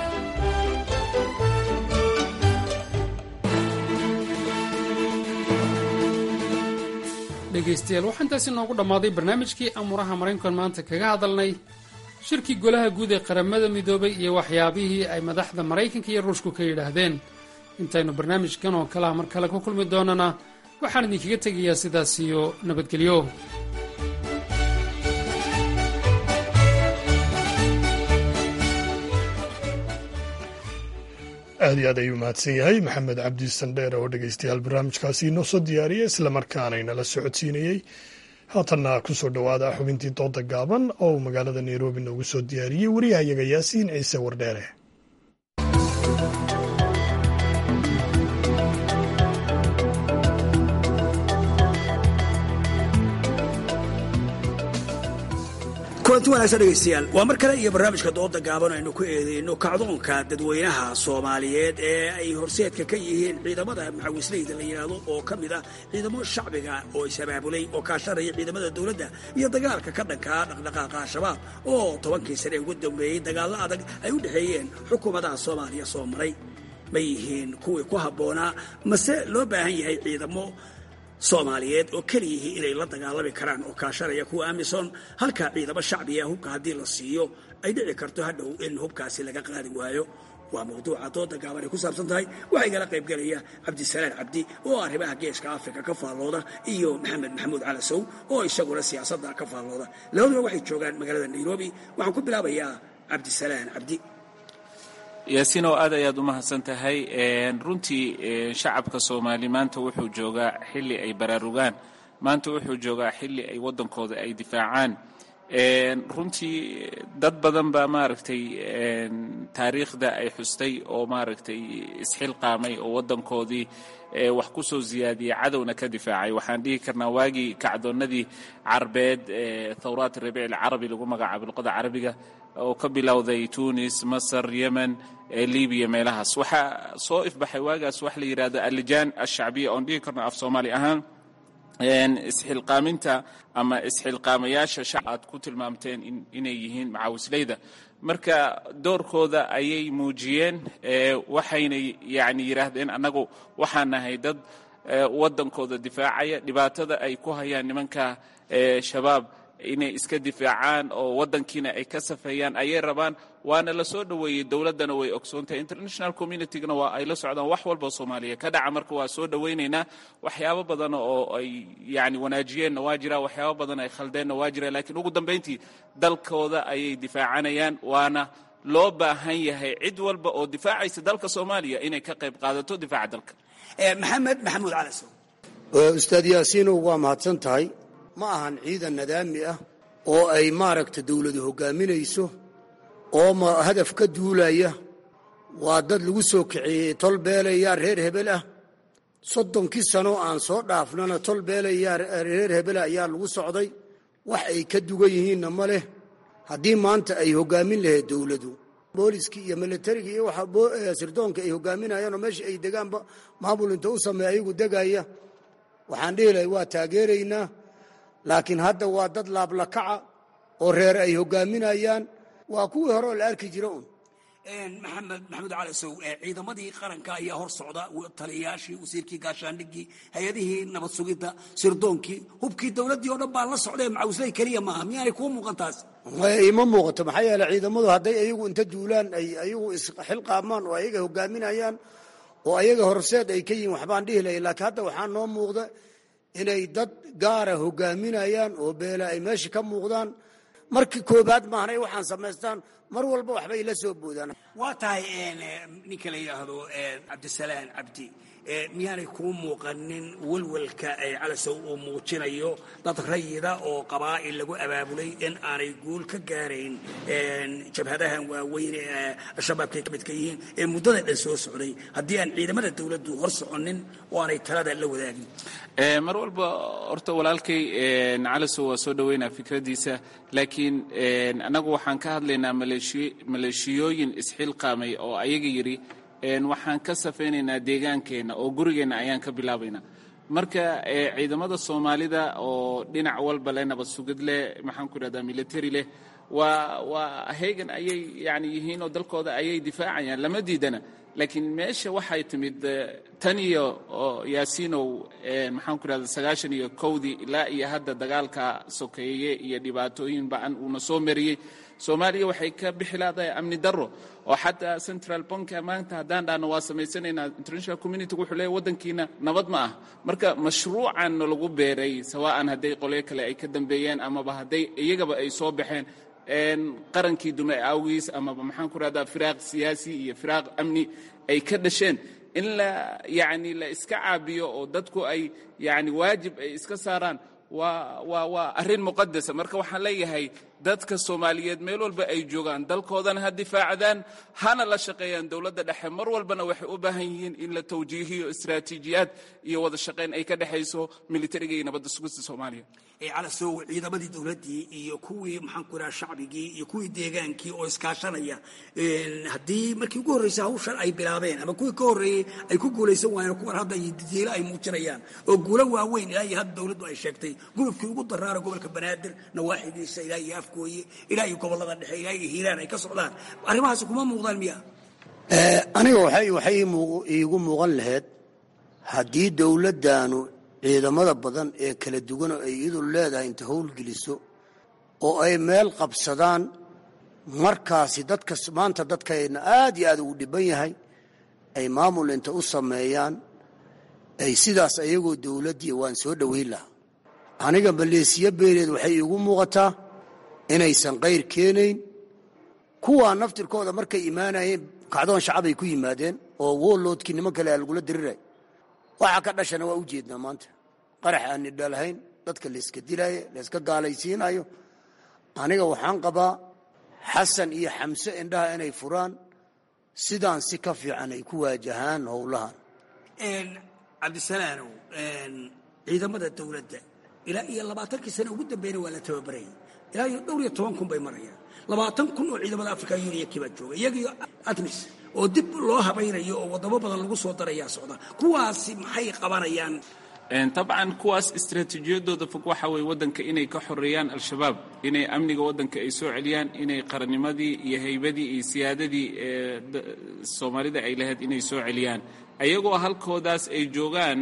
S15: dhegaystayaal waxaa intaasi noogu dhammaaday barnaamijkii amuuraha maraykankan maanta kaga hadalnay shirkii golaha guud ee qaramada midoobay iyo waxyaabihii ay madaxda maraykanka iyo ruushku ka yidhaahdeen intaynu barnaamijkan oo kalaha mar kale ku kulmi doonana waxaan idinkaga tegayaa sidaas iyo nabadgelyo
S1: aad iyo aad ayuu mahadsan yahay maxamed cabdi sandheer oo dhegaystayaal barnaamijkaasi inoo soo diyaariyey islamarkaana inala socodsiinayey haatanna kusoo dhowaada xubintii dooda gaaban oo uu magaalada nairobi noogu soo diyaariyey wariyahayaga yaasiin ciise wardheere
S17: kulanti wanaagsan dhegaystayaal waa mar kale iyo barnaamijka dooda gaaban aynu ku eedeyno kacdoonka dadweynaha soomaaliyeed ee ay horseedka ka yihiin ciidamada maxawisleyda la yidhaahdo oo ka mid ah ciidamo shacbiga oo is-abaabulay oo kaashanaya ciidamada dowladda iyo dagaalka ka dhankaa dhaqdhaqaaqa al-shabaab oo tobankii sane ugu dambeeyey dagaallo adag ay u dhexeeyeen xukuumadaha soomaaliya soo maray ma yihiin kuwii ku habboonaa mase loo baahan yahay ciidamo soomaaliyeed oo keliyihii inay la dagaalami karaan oo kaashanaya kuwa amisom halkaa ciidamo shacbiga hubka haddii la siiyo ay dhici karto hadhow in hubkaasi laga qaadi waayo waa mawduuca dooda gaaban ay ku saabsan tahay waxaa igala qaybgelaya cabdisalaan cabdi oo arrimaha geeska afrika ka faallooda iyo maxamed maxamuud calasow oo isaguna siyaasadda ka faallooda labaduba waxay joogaan magaalada nairobi waxaan ku bilaabayaa cabdisalaan cabdi
S18: yaasiinow aad ayaad u mahadsan tahay runtii shacabka soomaali maanta wuxuu joogaa xilli ay baraarugaan maanta wuxuu joogaa xilli ay waddankooda ay difaacaan runtii dad badan baa maaragtay taariikhda ay xustay oo maaragtay isxilqaamay oo waddankoodii wax ku soo siyaadiyey cadowna ka difaacay waxaan dhihi karnaa waagii kacdoonnadii carbeed thawraat rabiic alcarabi lagu magacaabo luqada carabiga oo ka bilowday tunis masar yemen libiya meelahaas waxaa soo ifbaxay waagaas wax la yidhahdo alijaan alshacbiya oon dhihi karno af soomaali ahaan isxilqaaminta ama isxilqaamayaasha shacab aad ku tilmaamteen inay yihiin macaawisleyda marka doorkooda ayay muujiyeen waxayna yani yidhaahdeen annagu waxaan nahay dad waddankooda difaacaya dhibaatada ay ku hayaan nimanka shabaab inay iska difaacaan oo waddankiina ay ka safeeyaan ayay rabaan waana la soo dhoweeyey dowladdana way ogsoontahay international communitygana waa ay la socdaan wax walba soomaaliya ka dhaca marka waa soo dhowaynaynaa waxyaabo badan oo ay yani wanaajiyeenna waa jira waxyaabo badan ay khaldeenna waa jira laakiin ugu dambayntii dalkooda ayay difaacanayaan waana loo baahan yahay cid walba oo difaacaysa dalka soomaaliya inay ka qayb qaadato difaaca dalka
S17: maxamed maxamuud calasow
S19: ustaad yaasiinow waa mahadsan tahay ma ahan ciidan nadaami ah oo ay maaragta dawladu hoggaaminayso oo ma hadaf ka duulaya waa dad lagu soo kaceeyey tol beelayaa reer hebel ah soddonkii sano aan soo dhaafnana tol beelayaa reer hebela ayaa lagu socday wax ay ka dugan yihiinna ma leh haddii maanta ay hoggaamin lahayd dawladu booliskii iyo milatariga iyo waxa sirdoonka ay hoggaaminayaan oo meesha ay degaanba maamul inta u sameeya ayagu degaya waxaan dhihi lahay waa taageeraynaa laakiin hadda waa dad laablakaca oo reer ay hoggaaminayaan waa kuwii hore oo la arki jira un
S17: maxamed maxamuud calasow ciidamadii qaranka ayaa hor socda taliyayaashii wasiirkii gaashaandhigii hay-adihii nabad sugidda sirdoonkii hubkii dowladdii oo dhan baa la socdee macawisley keliya maaha miyaanay kuu muuqan taas
S19: ima muuqato maxaa yeele ciidamadu hadday ayagu inta duulaan ay ayagu isxilqaamaan oo ayaga hoggaaminayaan oo ayaga horseed ay ka yihiin waxbaan dhihi lahay laakiin hadda waxaa noo muuqda inay dad gaara hoggaaminayaan oo beela ay meesha ka muuqdaan markii koobaad maahan ay waxaan samaystaan mar walba waxbay la soo boodaan
S17: waa tahay ninka la yidhaahdo cabdisalaan cabdi miyaanay kuu muuqanin welwelka ay calasow uu muujinayo dad rayida oo qabaa'il lagu abaabulay in aanay guul ka gaarayn jabhadahan waaweyn ee al-shabaabkay ka midka yihiin ee muddada dhan soo socday haddii aan ciidamada dowladdu hor soconin oo aanay talada la wadaagin
S18: mar walba horta walaalkay calasow waa soo dhoweynaa fikraddiisa laakiin annagu waxaan ka hadlaynaa maleeshiyooyin isxilqaamay oo ayaga yidhi waxaan ka safaynaynaa deegaankeenna oo gurigeenna ayaan ka bilaabaynaa marka ciidamada soomaalida oo dhinac walba leh nabad sugid leh maxaan ku idhahdaa military leh waa waa heegan ayay yani yihiin oo dalkooda ayay difaacayaan lama diidana laakiin meesha waxay timid tan iyo yaasiinow maxaan ku idhahda sagaashan iyo kowdii ilaa iyo hadda dagaalka sokeeye iyo dhibaatooyin ba-an uuna soo mariyey soomaaliya waxay ka bixi laadahay amni darro oo xataa central banka maanta haddaan dhahno waa samaysanaynaa international community wuxuu leeyahy waddankiina nabad ma ah marka mashruucan lagu beeray sawa'an hadday qolyo kale ay ka dambeeyeen amaba hadday iyagaba ay soo baxeen qarankii dume awgiis amaba maxaan ku rahdaa firaaq siyaasi iyo firaaq amni ay ka dhasheen in la yani la iska caabiyo oo dadku ay yani waajib ay iska saaraan waa waa waa arrin muqadasa marka waxaan leeyahay dadka soomaaliyeed meel walba ay joogaan dalkoodana ha difaacdaan hana la shaqeeyaan dowladda dhexe mar walbana waxay u baahan yihiin in la tawjiihiyo istaraatiijiyaad iyo wada shaqayn ay ka dhexayso militariga iyo nabadda sugista soomaaliya
S17: calasow ciidamadii dowladdii iyo kuwii maxaan ku idhaha shacbigii iyo kuwii deegaankii oo iskaashanaya haddii markii ugu horreysay hawshan ay bilaabeen ama kuwii ka horreeyey ay ku guulaysan waayeen kuwan hadda didiilo ay muujinayaan oo guulo waaweyn ilaa iyo hadda dowladdu ay sheegtay gudubkii ugu daraara gobolka banaadir nawaaxidiisa ilaa iyo afgooye ilaa iyo gobollada dhexe ilaa iyo hiiraan ay ka socdaan arrimahaasi kuma muuqdaan miya
S19: aniga waxay waxay iigu muuqan lahayd haddii dowladdaanu ciidamada badan ee kala duwan oo ay iyadu leedahay inta howlgeliso oo ay meel qabsadaan markaasi dadka maanta dadkayna aad iyo aad ugu dhiban yahay ay maamul inta u sameeyaan ay sidaas ayagoo dowladdii waan soo dhoweyn lahaa aniga maleesiya beeleed waxay iigu muuqataa inaysan qayr keenayn kuwaa naftirkooda markay imaanayeen kacdoon shacabay ku yimaadeen oo wooloodkii niman kale aa lagula diriray waxa ka dhashana waa u jeednaa maanta qarax aan nidhalahayn dadka layska dilaayo layska gaalaysiinayo aniga waxaan qabaa xasan iyo xamse indhaha inay furaan sidaan si ka fiican ay ku waajahaan howlahan
S17: cabdisalaanow ciidamada dowladda ilaa iyo labaatankii sane ugu dambeyna waa la tababarayay ilaa iyo dhowr iyo toban kun bay marayaan labaatan kun oo ciidamada africa union kibaa jooga iyagiyo atmis oo dib loo habaynayo oo wadamo badan lagu soo darayaa socda kuwaasi maxay qabanayaan
S18: dabcan kuwaas istaraatiijiyadooda fog waxa weye waddanka inay ka xoreeyaan al-shabaab inay amniga waddanka ay soo celiyaan inay qarannimadii iyo haybadii iyo siyaadadii ee soomaalida ay lahayd inay soo celiyaan ayagoo halkoodaas ay joogaan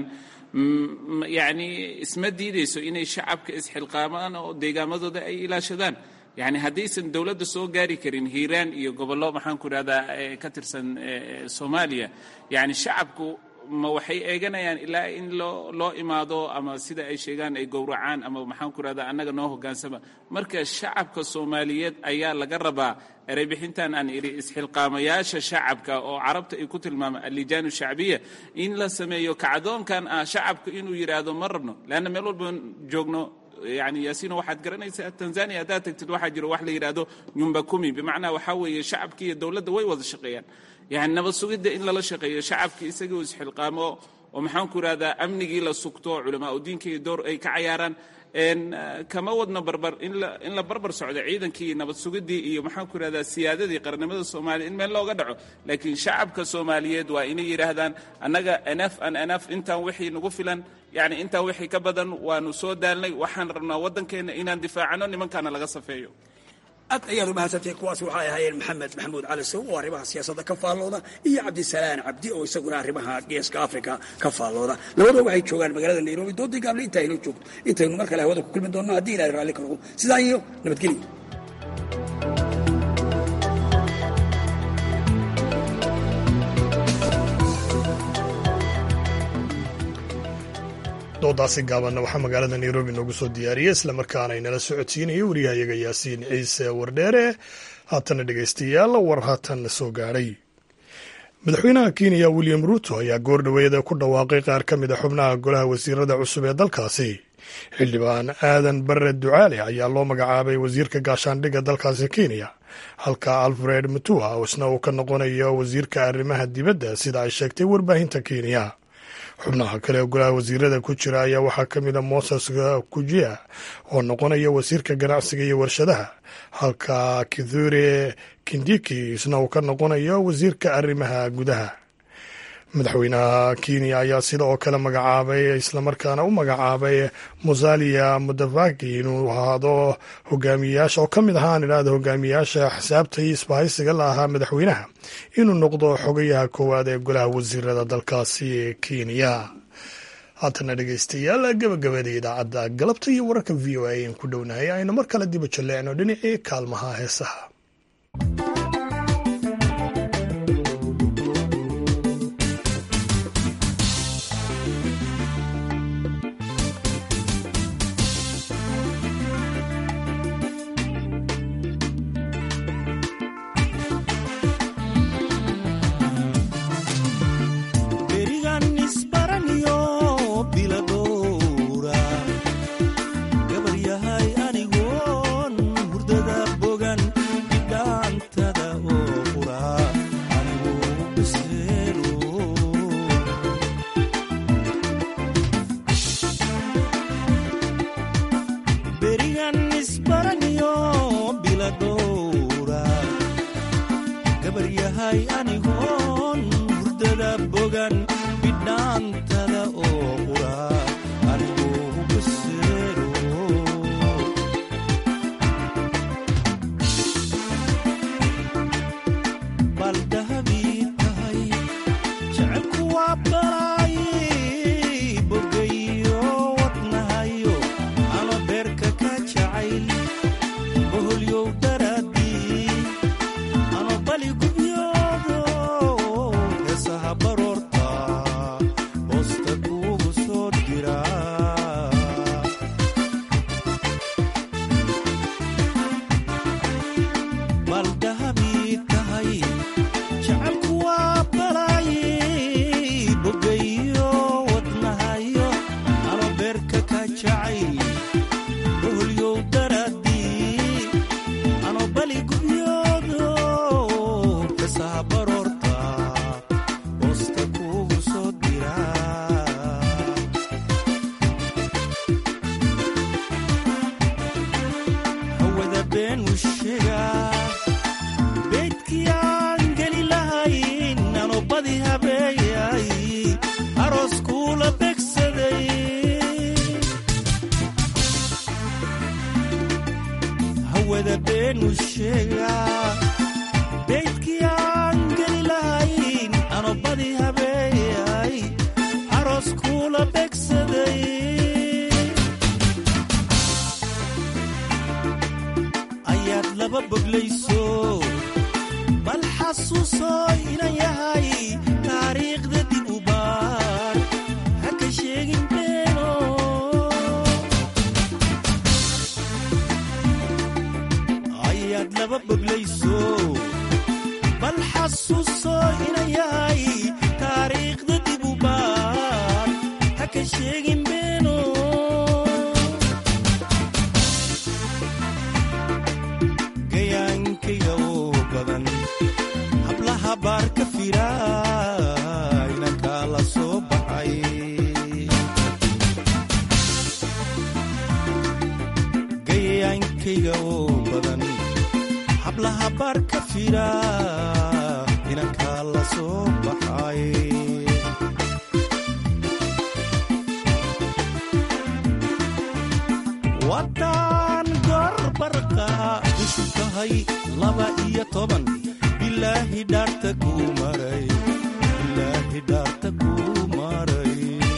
S18: yacni isma diidayso inay shacabka isxilqaamaan oo deegaamadooda ay ilaashadaan yacni haddaysan dowladda soo gaari karin hiiraan iyo gobollo maxaan ku idhahdaa ka tirsan soomaaliya yacni shacabku ma waxay eeganayaan ilaa in loo loo imaado ama sida ay sheegaan ay gowracaan ama maxaan ku idhahdaa annaga noo hoggaansama marka shacabka soomaaliyeed ayaa laga rabaa ereybixintan aan idhi isxilqaamayaasha shacabka oo carabta ay ku tilmaama allijaanu shacbiya in la sameeyo kacdoonkan ah shacabka inuu yidhaahdo ma rabno leanna meel walba joogno yani yaasiino waxaad garanaysaa tanzania haddaad tagtid waxaa jiro wax la yidhaahdo nyumba kumi bimacnaa waxaa weeye shacabki iyo dowladda way wada shaqeeyaan yani nabad sugidda in lala shaqeeyo shacabkii isagoo isxilqaamo oo maxaan ku idhahdaa amnigii la sugto culamaa u diinka iyo door ay ka cayaaraan kama wadno barbar in la barbar socdo ciidankii nabad sugiddii iyo maxaan ku idhahdaa siyaadadii qarannimada soomaaliya in meel looga dhaco laakiin shacabka soomaaliyeed waa inay yidhaahdaan annaga enaf an enaf intaan wixii nagu filan yani intaan wixii ka badan waanu soo daalnay waxaan rabnaa waddankeenna inaan difaacano nimankaana laga safeeyo
S17: aad ayaad umahadsantay kuwaas waxay ahaayeen maxamed maxamuud cali sow oo arrimaha siyaasadda ka faallooda iyo cabdisalaan cabdi oo isaguna arrimaha geeska africa ka faallooda labadoo waxay joogaan magaalada nairobi doodii gaable inta aynoo joogto intaynu mar kale hawada ku kulmi doonno haddii ilahay raalli ka noqo sidaa iyo nabadgelyo
S1: doodaasi gaabanna waxaa magaalada nairobi noogu soo diyaariyey islamarkaana inala socodsiinaya wariyahayaga yaasiin ciise wardheere haatana dhegaystayaal war haatan soo gaadhay madaxweynaha kenya william ruuto ayaa goor dhoweeda ku dhawaaqay qaar ka mid a xubnaha golaha wasiirada cusub ee dalkaasi xildhibaan aadan barre ducaale ayaa loo magacaabay wasiirka gaashaandhigga dalkaasi kenya halka alfred mutua isna uu ka noqonayo wasiirka arrimaha dibadda sida ay sheegtay warbaahinta kenya xubnaha kale ee golaha wasiirada ku jira ayaa waxaa ka mid a moses kujia oo noqonaya wasiirka ganacsiga iyo warshadaha halka kithure kindiki isna uu ka noqonayo wasiirka arrimaha gudaha madaxweynaha kenya ayaa sida oo kale magacaabay islamarkaana u magacaabay musalia mudavaki inuu ahaado hogaamiyayaasha oo ka mid ahaan idhaahda hogaamiyayaasha xisaabta iyo isbahaysiga la ahaa madaxweynaha inuu noqdo xogayaha koowaad ee golaha wasiirada dalkaasi kenya haatana dhegeystayaal gabagabada idaacadda galabta iyo wararka v o a aan ku dhownahay aynu mar kale diba jalleecno dhinacii kaalmaha heesaha
S14: wada beenu sheegaa beydkii aan geli lahayn anobadii habeeyay aroos kuula begsaday ayaad laba boglayso bal xasuusoo inan yahay taariikhda dib u baar ha ka sheegin beeno ayaad laba boglayso bal xasuusoo inan yahay taariikhda dib u baar ha ka sheegin beeno gayaankayga oo badan hablaha baar ka fira inankaa la soo baxay gayaankayga oo badan hablaha baar ka fira inankaa la soo baxay waddaan gorbarqa ishu tahay laba iyo toban bilaahi dhaarta kuu maray bilaahi dhaarta kuu maray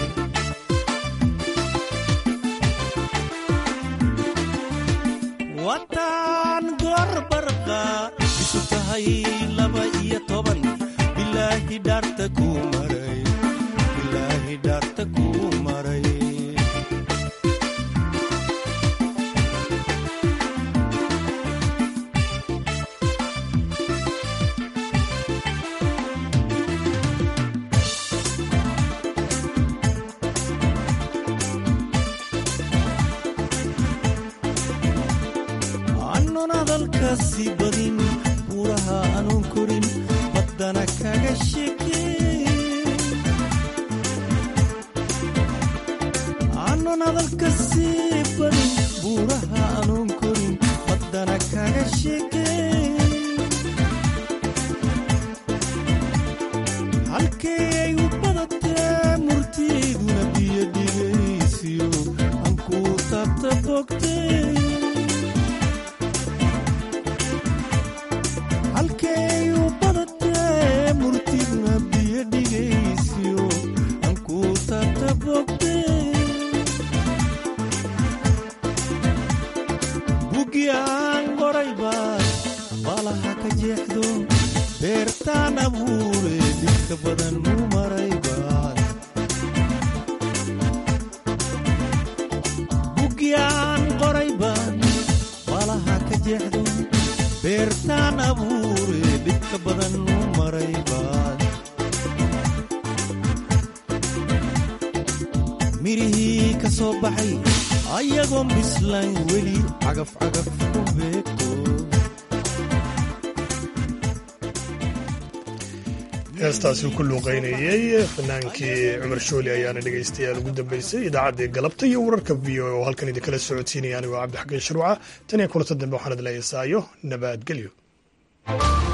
S14: waddaan gorbarqa isu tahay laba iyo toban bilaahi dhaarta kuu maray bilaahi dhaarta kuu maray aanun hadalkaasi badin buuraha aanun korin baddana kaga shekeyn aanun hadalkaasi badin buuraha aanun korin baddana kaga shekeyn halkay ay u badatee murtiiduna biyo dhigaysiyo aan kuu taabta bogtay halkay u badatee murtidna biyo dhigaysiyo aan kuu taabta bogtay bugi aan qoray baad baalaha ka jeexdo beertaan abuure dhibka badan mu maray baad bugi aan qoray baad baalaha ka jeexdo beertaan abuure dhibka badan mu maray baad mirihii ka soo baxay ayagoon bislayn weli cagaf cagaf ku beegto
S1: heestaasi ku luuqaynayey fanaankii cumar shooli ayaana dhegaystayaal ugu dambaysay idaacaddii galabta iyo wararka v o oo halkan idinkala socodsiinaya anigoo cabdixakiin sharwaca tan iyo kulanta dambe waxaan idin leeyahay saayo nabadgelyo